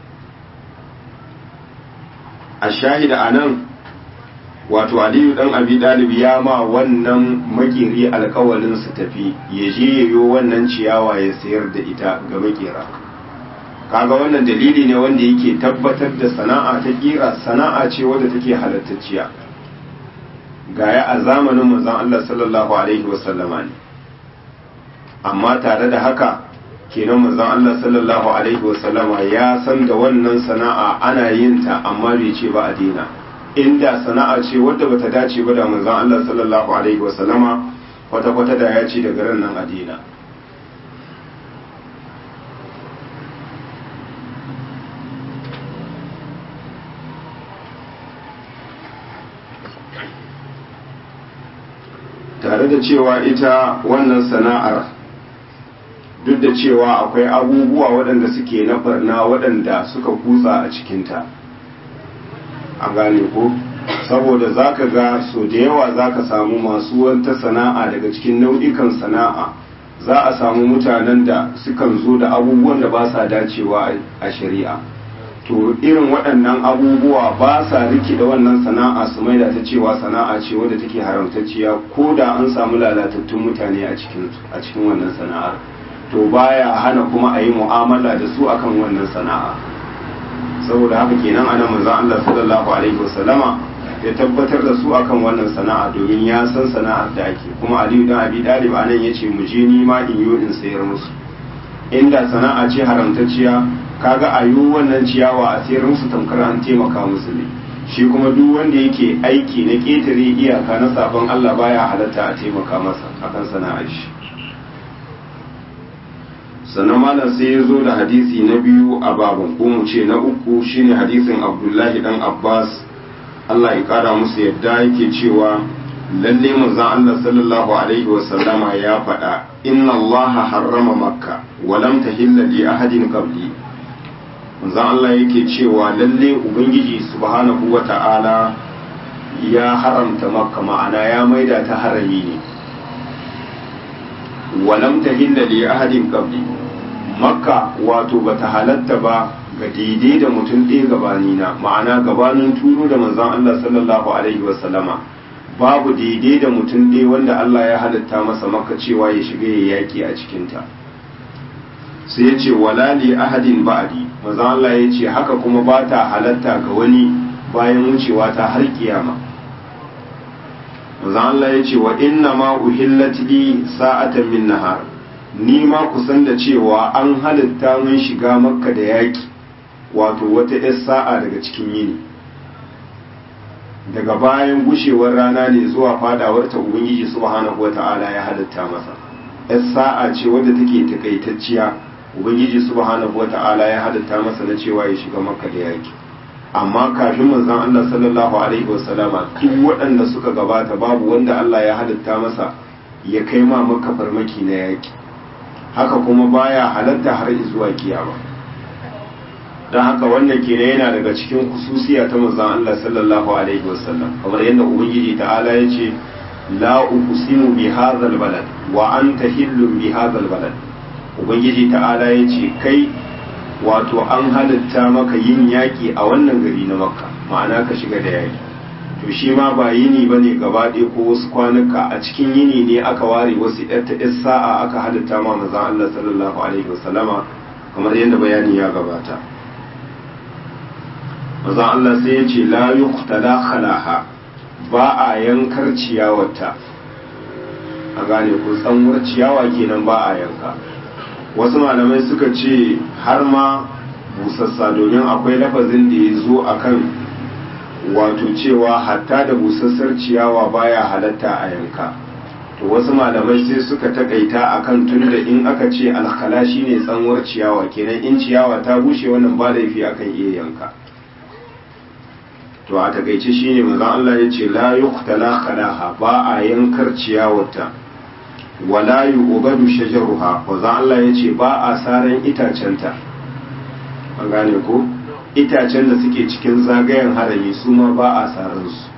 a shahida a nan wato aliyu dan abi dalib ya ma wannan makeri alkawalin su tafi ya je yayo wannan ciyawa ya sayar da ita ga makera kaga wannan dalili ne wanda yake tabbatar da sana'a ta kira sana'a ce wadda take halattacciya gaya a zamanin manzon Allah sallallahu alaihi wasallama ne amma tare da haka kenan manzon Allah sallallahu alaihi wasallama ya san da wannan sana'a ana yin ta amma bai ce ba a dina inda sana'a ce wadda bata dace ba da manzon Allah sallallahu alaihi wasallama kwata kwata da ya ce daga ran nan a dina tare da cewa ita wannan sana'ar duk da cewa akwai abubuwa waɗanda suke na barna waɗanda suka kutsa a cikinta a gane ko saboda za ka ga so da yawa za ka samu masu wata sana'a daga cikin nau'ikan sana'a za a samu mutanen da sukan zo da abubuwan da ba sa dacewa a shari'a to irin waɗannan abubuwa ba sa rikida wannan sana'a su maida ta cewa sana'a ce wadda take haramtacciya ko da an samu lalatattun mutane a cikin wannan sana'ar to baya hana kuma a yi mu'amala da su akan wannan sana'a saboda haka kenan ana manzon Allah sallallahu alaihi wasallama ya tabbatar da su akan wannan sana'a domin ya san sana'ar da ake kuma Aliyu dan Abi Talib anan yace mu je ni ma in yo in sayar musu inda sana'a ce haramtacciya kaga a yi wannan ciyawa a sayar musu tamkar an taimaka musu ne shi kuma duk wanda yake aiki na ƙetare iyaka na sabon Allah baya halatta a taimaka masa akan sana'ar shi sannan malam sai ya zo da hadisi na biyu a babin ko mu ce na uku shine hadisin abdullahi dan abbas allah ya kara musu yadda yake cewa lalle manzon allah sallallahu alaihi wasallama ya faɗa inna allah harrama makka wa lam tahilla li ahadin qabli manzon allah yake cewa lalle ubangiji subhanahu wata'ala ya haramta makka ma'ana ya maida ta harami ne wa lam tahilla li ahadin qabli makka wato bata halatta ba ga daidai da mutum ɗaya gabanina ma'ana gabanin turo da manzon Allah sallallahu alaihi wasallama babu daidai da mutum ɗaya wanda Allah ya halatta masa makka cewa ya shiga ya yaki a cikinta sai ya ce wala li ahadin ba'di manzon Allah ya ce haka kuma ba ta halatta ga wani bayan wucewa ta har kiyama manzon Allah ya ce wa inna ma uhillat li sa'atan min nahar ni ma kusan da cewa an halitta mun shiga makka da yaki wato wata 'yar sa'a daga cikin yini daga bayan gushewar rana ne zuwa fadawar ta ubangiji subhanahu wata'ala ya halitta masa 'yar sa'a ce wadda take takaitacciya ubangiji subhanahu wata'ala ya halitta masa na cewa ya shiga makka da yaki amma kafin manzon Allah sallallahu alaihi wasallama duk waɗanda suka gabata babu wanda Allah ya halitta masa ya kai ma makka farmaki na yaki haka kuma baya halatta har zuwa kiyama don haka wannan kenan yana daga cikin kususiya ta manzon Allah sallallahu alaihi wasallam kamar yadda ubangiji ta'ala ya ce la uqsimu bi hadzal balad wa anta hillun bi hadzal balad ubangiji ta'ala ya ce kai wato an halitta maka yin yaki a wannan gari na makka ma'ana ka shiga da yaki to shi ma ba yini ba ne gaba ɗaya ko wasu kwanuka a cikin yini ne aka ware wasu ta sa'a aka halitta ma manzon Allah sallallahu alaihi wasallama kamar yadda bayani ya gabata manzon Allah sai ya ce la yuqtala khalaha ba a yankar ciyawarta a gane ko tsanwar ciyawa kenan ba a yanka wasu malamai suka ce har ma busassa domin akwai lafazin da ya zo akan wato cewa hatta da busassar ciyawa baya halatta a yanka to wasu malamai sai suka takaita akan tunda in aka ce alkhala shine tsanwar ciyawa kenan in ciyawa ta bushe wannan ba laifi akan iya yanka to a takaice shine manzon Allah ya ce la yuqtala khalaha ba a yankar ciyawarta wala yu'badu shajaruha manzon Allah ya ce ba a saran itacenta an gane ko itacen da suke cikin zagayen harami su ma ba a saransu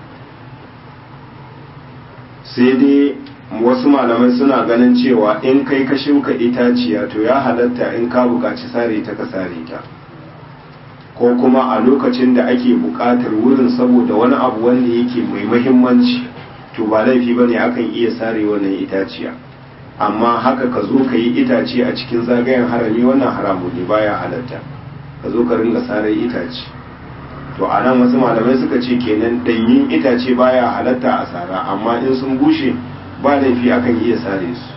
sai dai wasu malamai suna ganin cewa in kai ka shuka itaciya to ya halatta in ka buƙaci sare ta ka sare ta ko kuma a lokacin da ake buƙatar wurin saboda wani abu wanda yake mai mahimmanci to ba laifi bane akan iya sare wannan itaciya amma haka ka zo ka yi itace a cikin zagayen harami wannan haramu ne baya halatta ka zo ka ringa sarar itace to a nan wasu malamai suka ce kenan danyin itace baya halatta a sara amma in sun bushe ba laifi akan iya sare su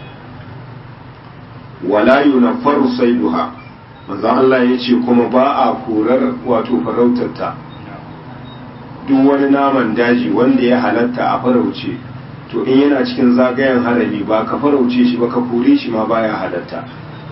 wala yunaffaru saiduha manzo Allah ya ce kuma ba a korar wato farautarta duk wani naman daji wanda ya halatta a farauce to in yana cikin zagayen harami ba ka farauce shi ba ka kore shi ma baya halatta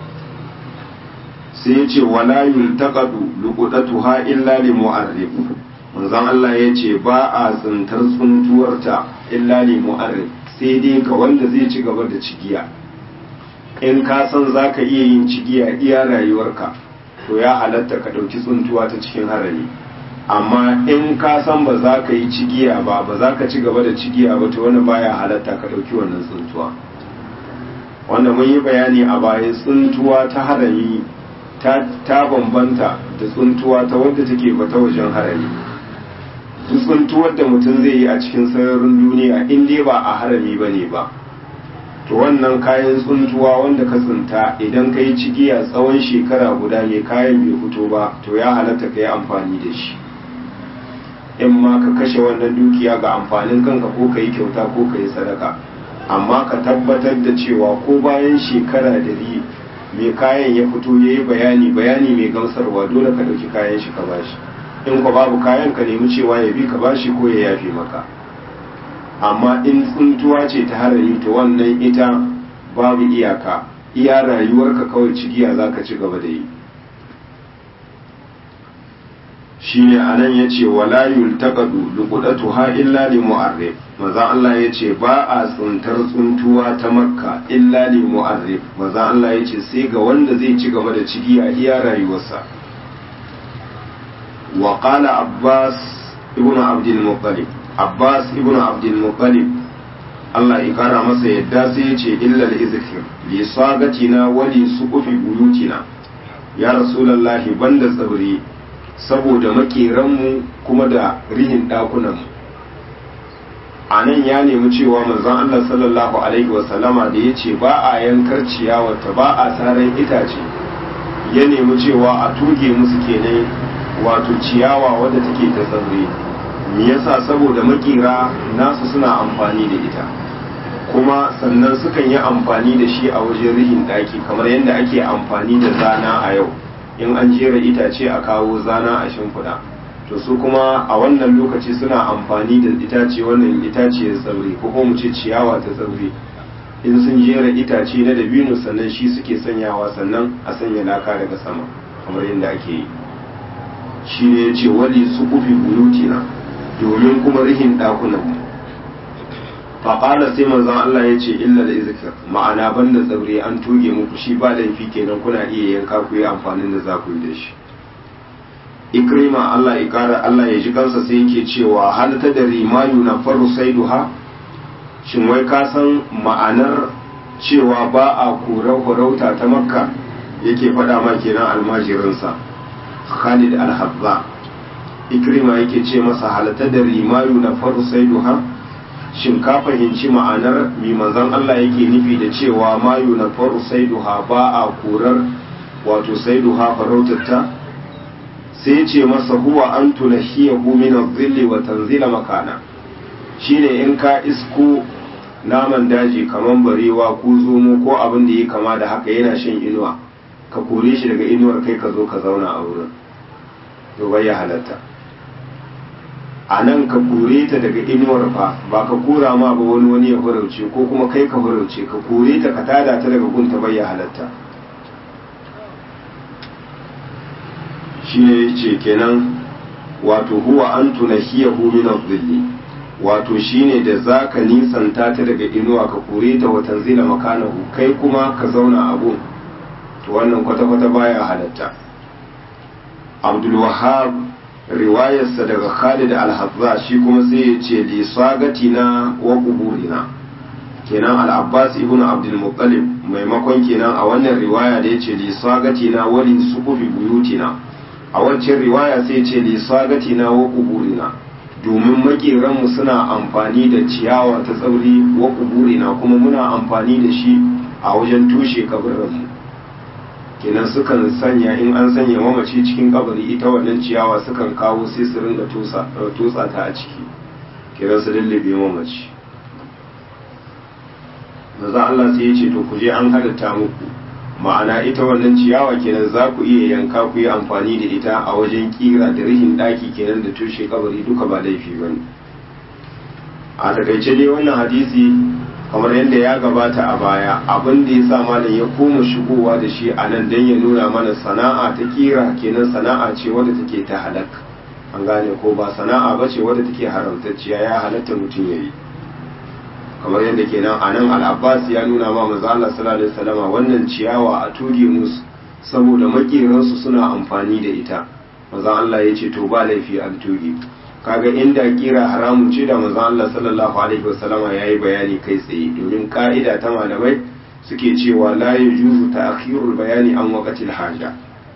sai ya ce wala yultaqadu luqdatuha illa li mu'arrif manzon Allah ya ce ba a tsintar tsuntuwarta illa li mu'arrif sai dai ga wanda zai ci gaba da cigiya in ka san zaka iya yin cigiya iya rayuwarka to ya halatta ka dauki tsuntuwa ta cikin harami amma in ka san ba za ka yi cigiya ba ba za ka ci gaba da cigiya ba to wani baya halatta ka dauki wannan tsuntuwa wanda mun yi bayani a baya tsuntuwa ta harami ta bambanta da tsuntuwa ta wadda take bata wajen harami duk tsuntuwar da mutum zai yi a cikin sararin duniya in dai ba a harami ba ne ba to wannan kayan tsuntuwa wanda ka tsinta idan ka yi cigiya tsawon shekara guda mai kayan bai fito ba to ya halatta ka yi amfani da shi in ma ka kashe wannan dukiya ga amfanin kanka ko ka yi kyauta ko ka yi sadaka amma ka tabbatar da cewa ko bayan shekara dari mai kayan ya fito ya yi bayani bayani mai gamsarwa dole ka ɗauki kayan shi ka bashi in ko babu kayan ka nemi cewa ya bi ka bashi ko ya yafe maka amma in tsuntuwa ce ta harami to wannan ita babu iyaka iya rayuwarka kawai cigiya za ka ci gaba da yi shine anan yace wala yultaqadu luqdatuha illa li mu'arrif manzon Allah yace ba a tsuntar tsuntuwa ta makka illa li mu'arrif manzon Allah yace sai ga wanda zai ci gaba da cigi a iya rayuwarsa wa qala abbas ibn abdul muttalib abbas ibn abdul muttalib Allah ya kara masa yadda sai yace illa al-izkir li sagatina wa li suqufi buyutina ya rasulullahi banda tsabri saboda makeranmu kuma da rihin ɗakunanmu a nan ya nemi cewa manzon Allah sallallahu alaihi wasallama da ya ce ba a yankar ciyawarta ba a saran itace ya nemi cewa a tuge musu kenan wato ciyawa wadda take ta tsarre me yasa saboda makera nasu suna amfani da ita kuma sannan sukan yi amfani da shi a wajen rihin ɗaki kamar yadda ake amfani da zana a yau in an jera itace a kawo zana a shimfiɗa to su kuma a wannan lokaci suna amfani da itace wannan itace ya tsauri ko kuma mu ce ciyawa ta tsauri in sun jera itace na dabino sannan shi suke sanyawa sannan a sanya laka daga sama kamar yadda ake yi shi ne ya ce wali su kufi buyutina domin kuma rihin ɗakunan mu faƙala sai manzon Allah ya ce illa da izikir ma'ana banda tsaure an toge muku shi ba laifi kenan kuna iya yanka ku yi amfanin da za ku yi da shi ikrima Allah ya kara Allah ya ji kansa sai yake cewa hal ta da rimayu na faru saiduha shin wai ka san ma'anar cewa ba a korar farauta ta makka yake faɗa ma kenan almajirinsa khalid al-habba ikrima yake ce masa halata da rimayu na faru saiduha shin ka fahimci ma'anar mi manzon Allah yake nufi da cewa mayu na faru saiduha ba a korar wato saiduha farautarta sai ya ce masa huwa an tunahiyahu min adh-dhilli wa tanzila makana shine in ka isko naman daji kaman barewa ko zomo ko abin da ya kama da haka yana shan inuwa ka kore shi daga inuwar kai ka zo ka zauna a wurin to bai ya halatta a nan ka kore ta daga inuwar fa ba ka kora ma ba wani wani ya farauce ko kuma kai ka farauce ka kore ta ka tada ta daga gunta bai ya halatta shi ne ya ce kenan wato huwa an tunahiyahu min adh-dhilli wato shine da zaka nisanta ta daga inuwa ka kore ta watan zila makanahu kai kuma ka zauna a gun to wannan kwata-kwata baya halatta abdul wahab riwayarsa daga khalid al-hazza shi kuma sai ya ce li sagatina wa quburina kenan al-abbas ibn abdul muttalib maimakon kenan a wannan riwaya da ya ce li sagatina wa li suqufi buyutina a wancan riwaya sai ce li sagatina wa quburina domin makeranmu suna amfani da ciyawa ta tsauri wa kuburina kuma muna amfani da shi a wajen tushe kabarinmu kenan sukan sanya in an sanya mamaci cikin kabari ita wannan ciyawa sukan kawo sai su ringa tutsa ta a ciki kenan su lullube mamaci maza Allah sai ya ce to ku je an halitta muku ma'ana ita wannan ciyawa kenan za ku iya yanka ku yi amfani da ita a wajen kira da rihin daki kenan da tushe kabari duka ba laifi ba ne a takaice dai wannan hadisi kamar yadda ya gabata a baya abin da ya sa malam ya koma shigowa da shi a nan don ya nuna mana sana'a ta kira kenan sana'a ce wadda take ta halak an gane ko ba sana'a ba ce wadda take haramtacciya ya halatta mutum ya yi kamar yadda kenan a nan al'abbas ya nuna ma maza Allah sallallahu alaihi wasallama wannan ciyawa a tuge musu saboda makiransu suna amfani da ita maza Allah ya ce to ba laifi an tuge kaga inda kira haramun ce da maza Allah sallallahu alaihi wasallama ya yi bayani kai tsaye domin ka'ida ta malamai suke cewa la yajuzu ta'khirul bayani an waqtil haja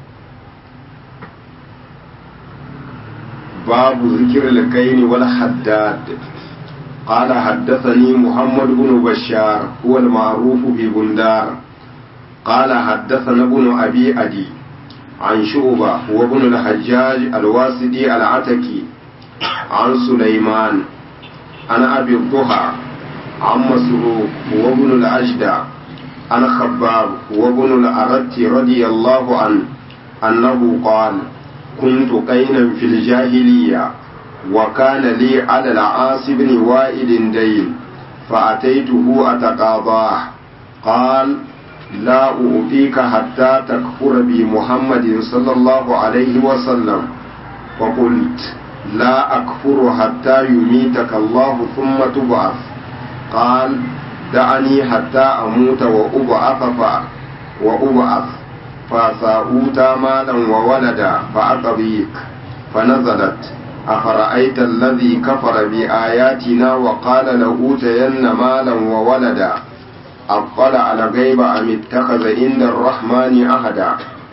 babu zikril kaini wal haddad قال حدثني محمد بن بشار هو المعروف ببندار قال حدثنا ابن أبي أدي عن شعبة هو ابن الحجاج الواسدي العتكي عن سليمان عن أبي الضحى عن مسروق هو ابن الأجدع عن خباب هو ابن الأرت رضي الله عنه أنه قال كنت قينا في الجاهلية وكان لي على العاص بن وائل دين فأتيته أتقاضاه قال لا أعطيك حتى تكفر بمحمد صلى الله عليه وسلم فقلت لا أكفر حتى يميتك الله ثم تبعث قال دعني حتى أموت وأبعث وأبعث فسأوت مالا وولدا فأقضيك فنزلت أفرأيت الذي كفر بآياتنا وقال لأوتين مالا وولدا أطلع الغيب أم اتخذ عند الرحمن أحدا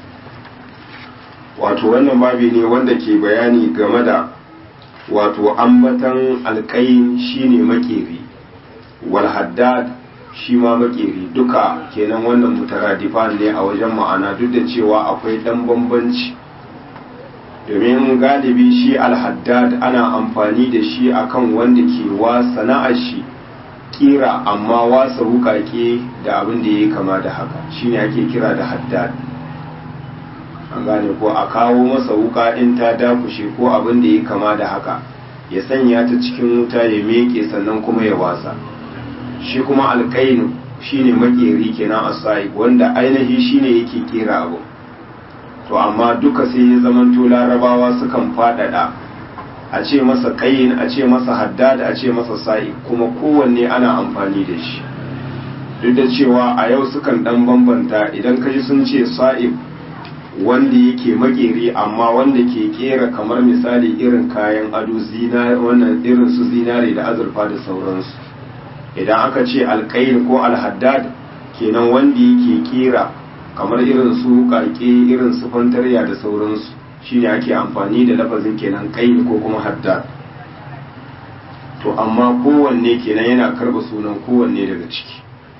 wato wannan babi ne wanda ke bayani game da wato ambatan alƙayin shine makeri wal haddad shi ma makeri duka kenan wannan mutaradifan ne a wajen ma'ana duk da cewa akwai ɗan bambanci domin galibi shi alhaddad ana amfani da shi akan wanda ke wa sana'ar shi kira amma wasa wukake da abin da ya kama da haka shine ake kira da haddad an gane ko a kawo masa wuka in ta dakushe ko abin da ya kama da haka ya sanya ta cikin wuta ya meke sannan kuma ya wasa shi kuma alkainu shine makeri kenan asai wanda ainihi shine yake kera abu to amma duka sai ya zamanto larabawa sukan faɗaɗa a ce masa ƙayin a ce masa haddad a ce masa sa'i kuma kowanne ana amfani da shi duk da cewa a yau sukan ɗan bambanta idan kaji sun ce sa'ib wanda yake makeri amma wanda ke kera kamar misali irin kayan ado zinare wannan irin su zinare da azurfa da sauransu idan aka ce alƙayin ko alhaddad kenan wanda yake kera kamar irin su karke irin su fantarya da sauransu shine ake amfani da lafazin kenan ƙayin ko kuma haddad to amma kowanne kenan yana karba sunan kowanne daga ciki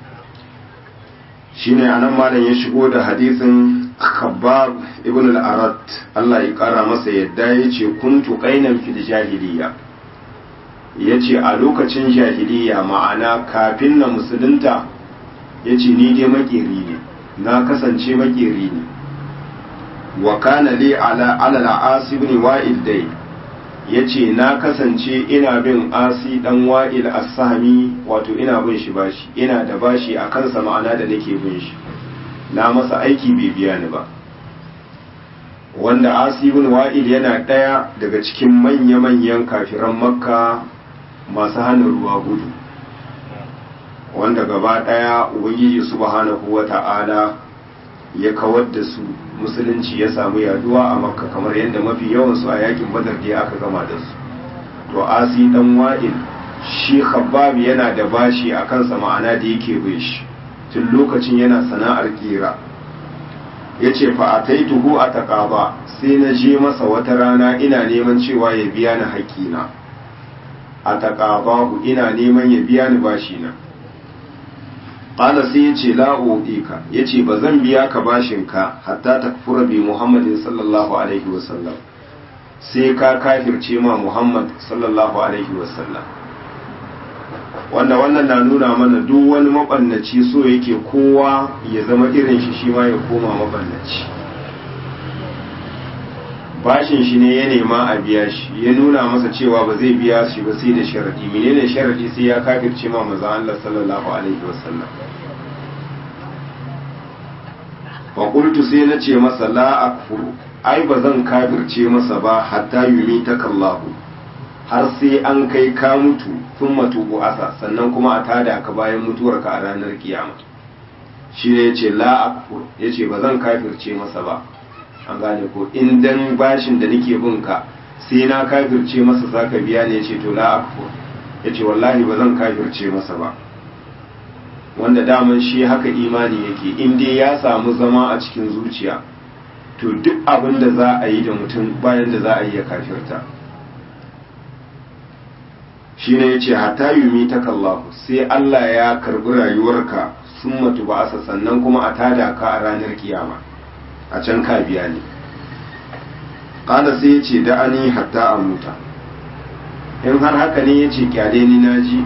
shine anan malam ya shigo da hadisin khabbab ibn al-arat Allah ya kara masa yadda yace kuntu qainan fil jahiliya yace a lokacin jahiliya ma'ana kafin na musulunta yace ni dai makeri ne na kasance makeri ne wa kana li ala ala al-as ibn wa'il dai yace na kasance ina bin asi dan wa'il as-sahmi wato ina bin shi bashi ina da bashi a kansa ma'ana da nake bin shi na masa aiki bai biya ni ba wanda asi ibn wa'il yana ɗaya daga cikin manya-manyan kafiran makka masu hana ruwa gudu wanda gaba ɗaya ubangiji subhanahu wa ta'ala ya kawar da su musulunci ya samu yaduwa a makka kamar yadda mafi yawansu a yakin badar da aka gama da su to asi dan wa'il shi khabbab yana da bashi a kansa ma'ana da yake bai shi tun lokacin yana sana'ar kira ya ce fa'ataituhu a taƙaba sai na je masa wata rana ina neman cewa ya biya ni haƙƙina a taƙabahu ina neman ya biya ni bashina ƙala sai ya ce la'o'ika ya ce ba zan biya ka bashinka hatta ta fura bi muhammadin sallallahu alaihi wasallam sai ka kafirce ma muhammad sallallahu alaihi wasallam wanda wannan na nuna mana duk wani mabannaci so yake kowa ya zama irin shi shi ma ya koma mabannaci bashin shi ne ya nema a biya shi ya nuna masa cewa ba zai biya shi ba sai da sharadi menene sharadi sai ya kafirce ma maza Allah sallallahu alaihi wasallam fa qultu sai na ce masa la akfuru ai ba zan kafirce masa ba hatta yumi takallahu har sai an kai ka mutu sun matubu asa sannan kuma a tada ka bayan mutuwarka a ranar kiyama shi ne ya ce la'akfur ya ce ba zan kafirce masa ba an gane ko in dan bashin da nake bin ka sai na kafirce masa za ka biya ne ya ce to la'akfur ya ce wallahi ba zan kafirce masa ba wanda daman shi haka imani yake in dai ya samu zama a cikin zuciya to duk abin da za a yi da mutum bayan da za a yi ya kafirta shi ne ya ce hata yumi ta kallahu sai Allah ya karbi rayuwarka sun matu ba asa sannan kuma a tada ka a ranar kiyama a can ka biya ne ƙada sai ya ce da'ani hatta a muta in har haka ne ya ce kyale ni na ji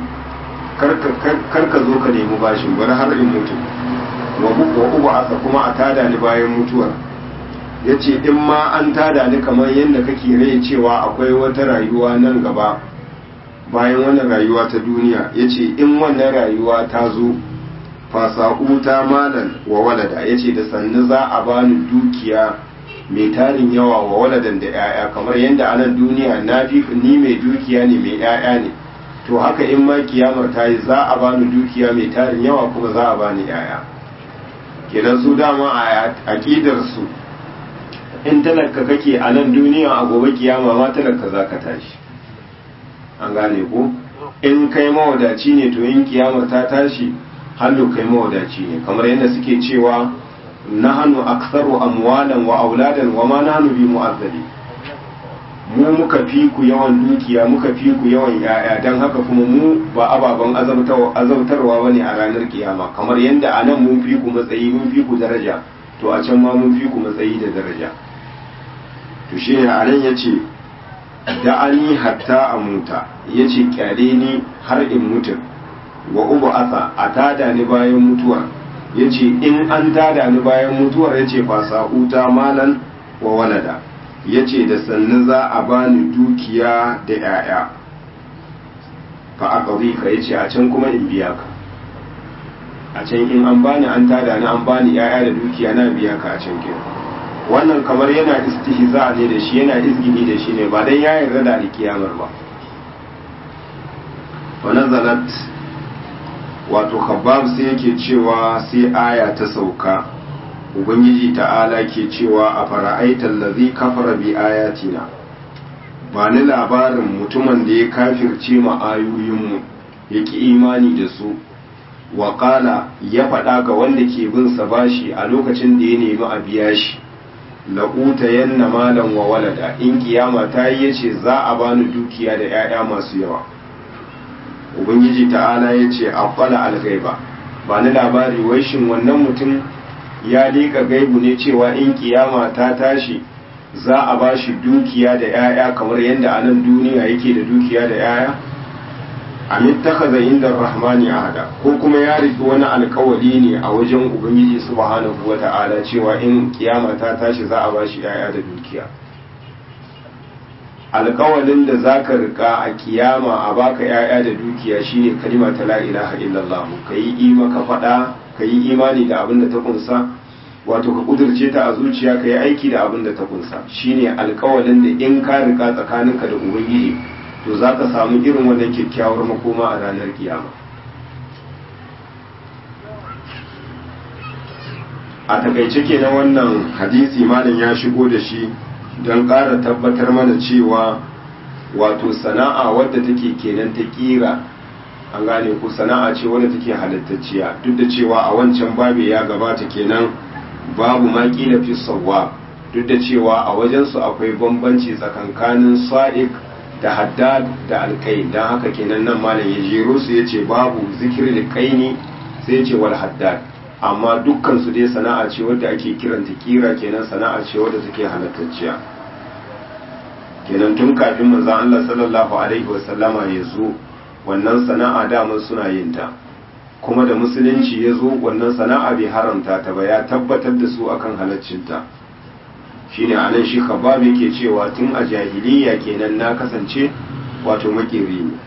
karka zo ka nemi bashin bari har in mutu wa ubu asa kuma a tada ni bayan mutuwar ya ce in ma an tada ni kamar yadda kake rai cewa akwai wata rayuwa nan gaba bayan wannan rayuwa ta duniya ya ce in wannan rayuwa ta zo fasa'uta malan wa walada ya ce da sannu za a bani dukiya mai tarin yawa wa waladan da 'ya'ya kamar yadda anan duniya na fi ni mai dukiya ne mai 'ya'ya ne to haka in ma kiyamar ta yi za a bani dukiya mai tarin yawa kuma za a bani 'ya'ya kenan su dama a aƙidar su in talaka kake a nan duniya a gobe kiyama ma talaka za ka tashi an gane ko in kai mawadaci ne to in kiyamar ta tashi hallo kai mawadaci ne kamar yadda suke cewa nahanu aktsaru amwalan wa auladan wa ma nahnu bi mu'azzabi mu muka fi ku yawan dukiya muka fi ku yawan yaya dan haka kuma mu ba ababen azabtarwa bane a ranar kiyama kamar yadda a nan mun fi ku matsayi mun fi ku daraja to a can ma mun fi ku matsayi da daraja to shine a nan yace da'ani hatta a muta ya ce kyale ni har in mutu wa ubu asa a tada ni bayan mutuwar ya ce in an tada ni bayan mutuwar ya ce fasa'uta malan wa walada ya ce da sannu za a bani dukiya da 'ya'ya fa aka ka ya ce a can kuma in biya ka a can in an bani an tada ni an bani 'ya'ya da dukiya na biya ka a can kenan wannan kamar yana istihza ne da shi yana izgini da shi ne ba dan ya yarda da alkiyamar ba wa nazalat wato khabbab sai yake cewa sai aya ta sauka ubangiji ta'ala ke cewa a fara'aitar lazi kafara bi ayatina ba ni labarin mutumin da ya kafirce ma ayoyinmu ya ki imani da su waƙala ya faɗa ga wanda ke bin sa bashi a lokacin da ya nemi a biya shi la'uta yanna malam wa walada in kiyama ta yi yace za a bani dukiya da 'ya'ya masu yawa ubangiji ta'ala ya ce akwala algaiba ba ni labari wai shin wannan mutum ya liƙa gaibu ne cewa in kiyama ta tashi za a ba shi dukiya da 'ya'ya kamar yadda a nan duniya yake da dukiya da 'ya'ya amin takaza inda rahmani ahada ko kuma ya riki wani alkawari ne a wajen ubangiji subhanahu wata'ala cewa in kiyama ta tashi za a ba shi 'ya'ya da dukiya alkawalin da za ka rika a kiyama a baka 'ya'ya da dukiya shine kalima ta la ilaha illallah ka yi ima ka faɗa ka yi imani da abin da ta kunsa wato ka kudurce ta a zuciya ka yi aiki da abin da ta kunsa shine alkawalin da in ka rika tsakaninka da ubangiji to za ka samu irin wannan kyakkyawar makoma a ranar kiyama a takaice kenan wannan hadisi malam ya shigo da shi don ƙara tabbatar mana cewa wato sana'a wadda take kenan ta ƙira an gane ku sana'a ce wadda take halittacciya duk da cewa a wancan babe ya gabata kenan babu ma ƙila fi sawwa duk da cewa a wajensu akwai bambanci tsakankanin sa'iq da haddad da alƙai don haka kenan nan malam ya jero su ya ce babu zikir da ƙaini sai ce wal haddad amma dukkan su dai sana'a ce wadda ake kiranta kira kenan sana'a ce wadda take halattacciya kenan tun kafin manzon Allah sallallahu alaihi wasallama ya zo wannan sana'a daman suna yin ta kuma da musulunci ya zo wannan sana'a bai haramta ta ba ya tabbatar da su akan halaccinta shine anan shi khabab yake cewa tun a jahiliya kenan na kasance wato makeri ne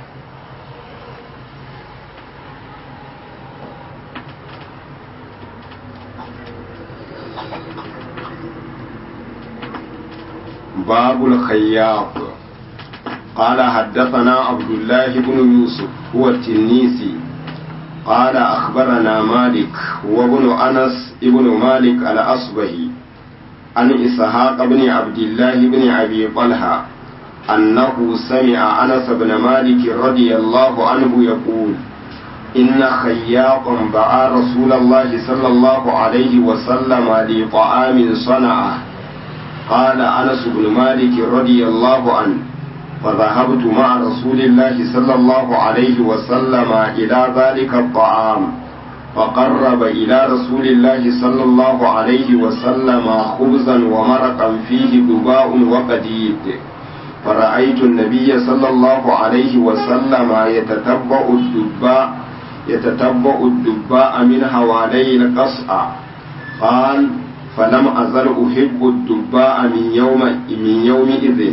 باب الخياط قال حدثنا عبد الله بن يوسف هو التنيسي قال أخبرنا مالك وابن أنس ابن مالك الأصبهي عن إسحاق بن عبد الله بن أبي طلحة أنه سمع أنس بن مالك رضي الله عنه يقول إن خياطا دعا رسول الله صلى الله عليه وسلم لطعام صنعه قال أنس بن مالك رضي الله عنه فذهبت مع رسول الله صلى الله عليه وسلم إلى ذلك الطعام فقرب إلى رسول الله صلى الله عليه وسلم خبزا ومرقا فيه دباء وقديد فرأيت النبي صلى الله عليه وسلم يتتبع الدباء يتتبع الدباء من حوالي القصع قال فلم أزل أحب الدباء من يوم من يومئذ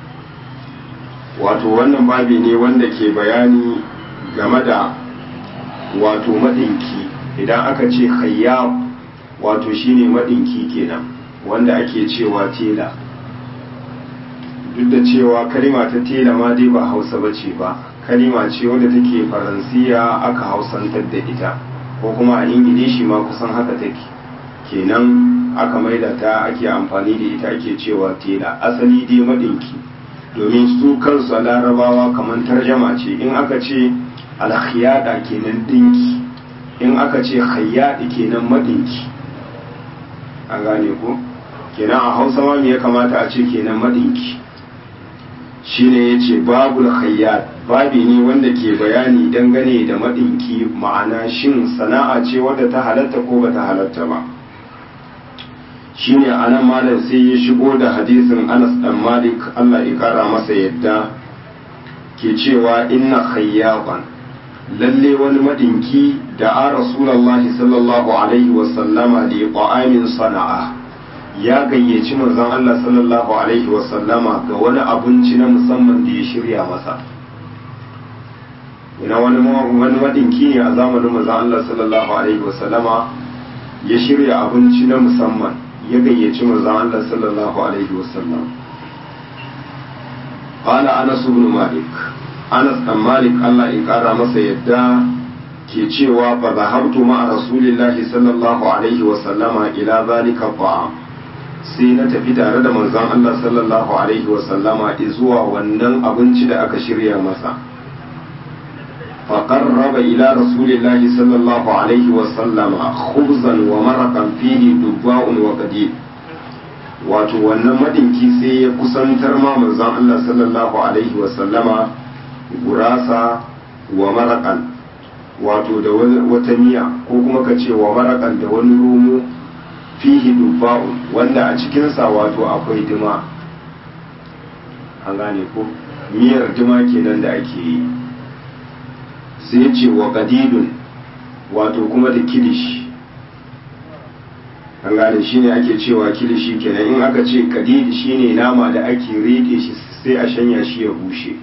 wato wannan babi ne wanda ke bayani game da wato madinki idan aka ce khayyab wato shine madinki kenan wanda ake cewa tela duk da cewa kalima ta tela ma dai ba hausa bace ba kalima ce wanda take faransiya aka hausantar da ita ko kuma a ingilishi ma kusan haka take kenan aka maida ta ake amfani da ita ake cewa tela asali dai madinki domin su kansu larabawa kamar tarjama ce in aka ce alkhiyada kenan dinki in aka ce khayyadi kenan madinki a gane ko kenan a hausa ma me ya kamata a ce kenan madinki shine yace babul khayyad babi ne wanda ke bayani dangane da madinki ma'ana shin sana'a ce wadda ta halatta ko bata halatta ba shine anan malam sai ya shigo da hadisin Anas dan Malik Allah ya kara masa yadda ke cewa inna khayyaban lalle wani madinki da a rasulullahi sallallahu alaihi wa sallama li qa'amin sana'a ya gayyaci manzon Allah sallallahu alaihi wa sallama ga wani abinci na musamman da ya shirya masa ina wani wani madinki ne a zamanin manzon Allah sallallahu alaihi wa sallama ya shirya abinci na musamman ya gayyaci manzon Allah sallallahu alaihi wasallam qala anas ibn malik anas dan malik Allah ya kara masa yadda ke cewa fa zahabtu ma'a rasulillahi sallallahu alaihi wa sallama ila zalika ta'am sai na tafi tare da manzon Allah sallallahu alaihi wa sallama zuwa wannan abinci da aka shirya masa fa qarraba ila rasulillahi sallallahu alaihi wa sallama khubzan wa maraqan fihi dubba'un wa qadid wato wannan madinki sai ya kusantar ma manzon Allah sallallahu alaihi wa sallama gurasa wa maraqan wato da wata miya ko kuma ka ce wa marakan da wani romo fihi dubba'u wanda a cikinsa wato akwai dima an gane ko miyar dima kenan da ake yi sai ce wa kadidun wato kuma da kilishi an gane shi ne ake cewa kilishi kenan in aka ce kadidi shine nama da ake rike shi sai a shanya shi ya bushe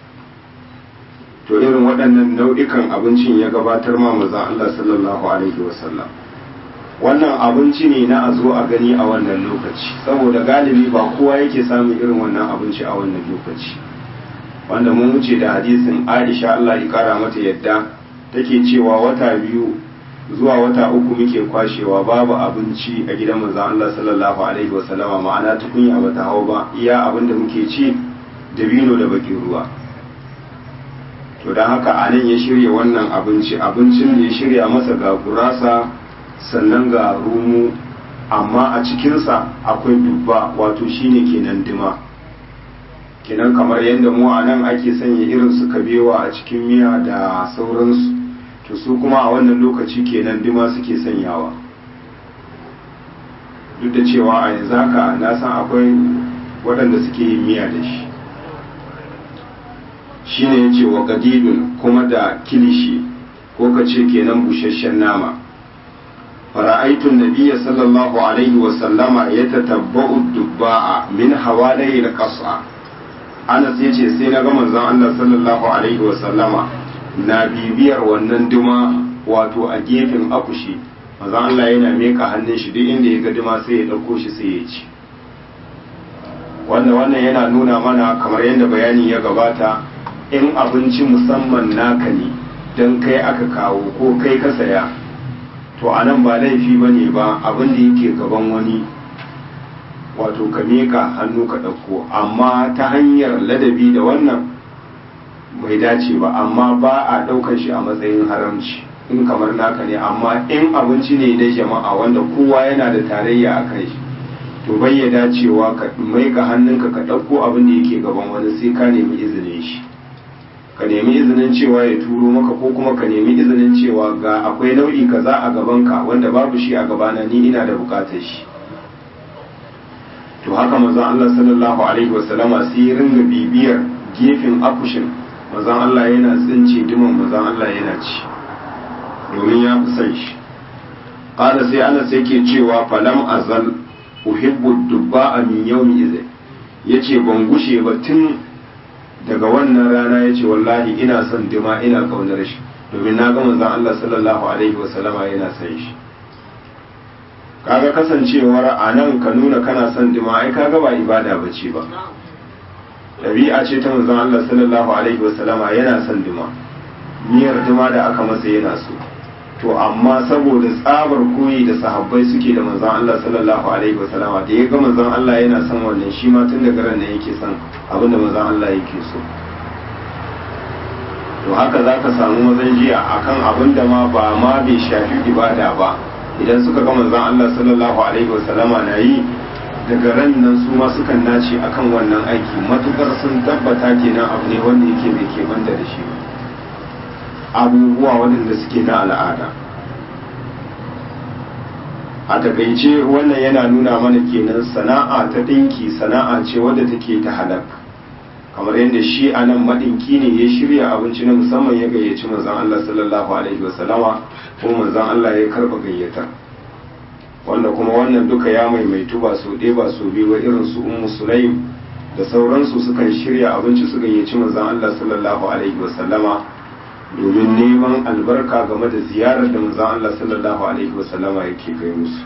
to irin waɗannan nau'ikan abincin ya gabatar ma manzon Allah sallallahu alaihi wasallam wannan abinci ne na a zo a gani a wannan lokaci saboda galibi ba kowa yake samun irin wannan abinci a wannan lokaci wanda mun wuce da hadisin Aisha Allah ya kara mata yadda take cewa wata biyu zuwa wata uku muke kwashewa babu abinci a gidan manzon Allah sallallahu alaihi wasallama ma'ana tukunya bata hau ba iya abin da muke ci dabino da bakin ruwa to don haka a nan ya shirya wannan abinci abincin da ya shirya masa ga gurasa sannan ga rumu amma a cikinsa akwai dubba wato shine kenan dima kenan kamar yadda mu a nan ake sanya irin su kabewa a cikin miya da sauransu to su kuma a wannan lokaci kenan dima suke sanyawa duk da cewa a yanzu haka na san akwai waɗanda suke yin miya da shi shine yace wa gadidun kuma da kilishi ko ka ce kenan busasshen nama fara'aitun nabiyya sallallahu alaihi wa sallama ya tatabba'u dubba'a min hawalai da qas'a Anas yace sai na ga manzon Allah sallallahu alaihi wa sallama na bibiyar wannan duma wato a gefen akushi manzon Allah yana meka hannun shi duk inda ya ga duma sai ya dauko shi sai ya ci wannan wannan yana nuna mana kamar yadda bayani ya gabata in abinci musamman naka ne don kai aka kawo ko kai ka saya to a nan ba laifi ba ne ba abin da yake gaban wani wato ka miƙa hannu ka ɗauko amma ta hanyar ladabi da wannan bai dace ba amma ba a ɗaukar shi a matsayin haramci in kamar naka ne amma in abinci ne na jama'a wanda kowa yana da tarayya a kan shi to bai ya dacewa ka maika hannunka ka ɗauko abin da yake gaban wani sai ka nemi izinin shi ka nemi izinin cewa ya turo maka ko kuma ka nemi izinin cewa ga akwai nau'i kaza a gabanka wanda babu shi a gabana ni ina da bukatar shi to haka manzon Allah sallallahu alaihi wasallama sai ya ringa bibiyar gefen akushin manzon Allah yana tsince duman manzon Allah yana ci domin ya fi son shi qala sai Anas yake cewa falam azal uhibbu dubba'a min yawmi idh yace ban gushe ba tun daga wannan rana yace wallahi ina son dima ina kaunar shi domin na ga manzon Allah sallallahu alaihi wasallama yana son shi kaga kasancewar a nan ka nuna kana son dima ai kaga ba ibada bace ba ɗabi'a ce ta manzon Allah sallallahu alaihi wasallama yana son dima miyar dima da aka masa yana so to amma saboda tsabar koyi da sahabbai suke da manzon Allah sallallahu alaihi wasallama da ya ga manzon Allah yana son wannan shi ma tun daga ran yake son abin da manzon Allah yake so to haka za ka samu mazan jiya akan abin da ma ba ma bai shafi ibada ba idan suka ga manzon Allah sallallahu alaihi wasallama na yi daga ran nan su ma sukan nace akan wannan aiki matukar sun tabbata kenan abu ne wanda yake bai ke banda da shi abubuwa waɗanda suke na al'ada a takaice wannan yana nuna mana kenan sana'a ta ɗinki sana'a ce wadda take ta halak kamar yadda shi a nan maɗinki ne ya shirya abinci na musamman ya gayyaci manzon Allah sallallahu alaihi wasallama kuma manzon Allah ya karɓa gayyatar wanda kuma wannan duka ya maimaitu ba so ɗaya ba so biyu ba irin su ummu sulaim da sauransu sukan shirya abinci su gayyaci manzon Allah sallallahu alaihi wa sallama domin neman albarka game da ziyarar da manzon Allah sallallahu alaihi wa sallama yake kai musu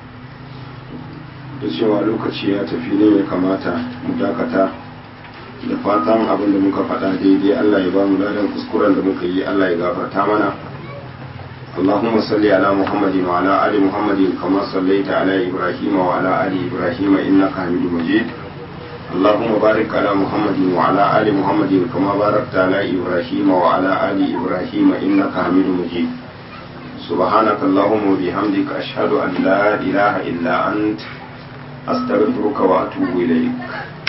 da cewa lokaci ya tafi ne ya kamata mu dakata da fatan abin da muka faɗa daidai Allah ya ba mu ladan kuskuren da muka yi Allah ya gafarta mana اللهم صل على محمد وعلى آل محمد كما صليت على إبراهيم وعلى آل إبراهيم إنك حميد مجيد اللهم بارك على محمد وعلى آل محمد كما باركت على إبراهيم وعلى آل إبراهيم إنك حميد مجيد سبحانك اللهم وبحمدك أشهد أن لا إله إلا أنت أستغفرك وأتوب إليك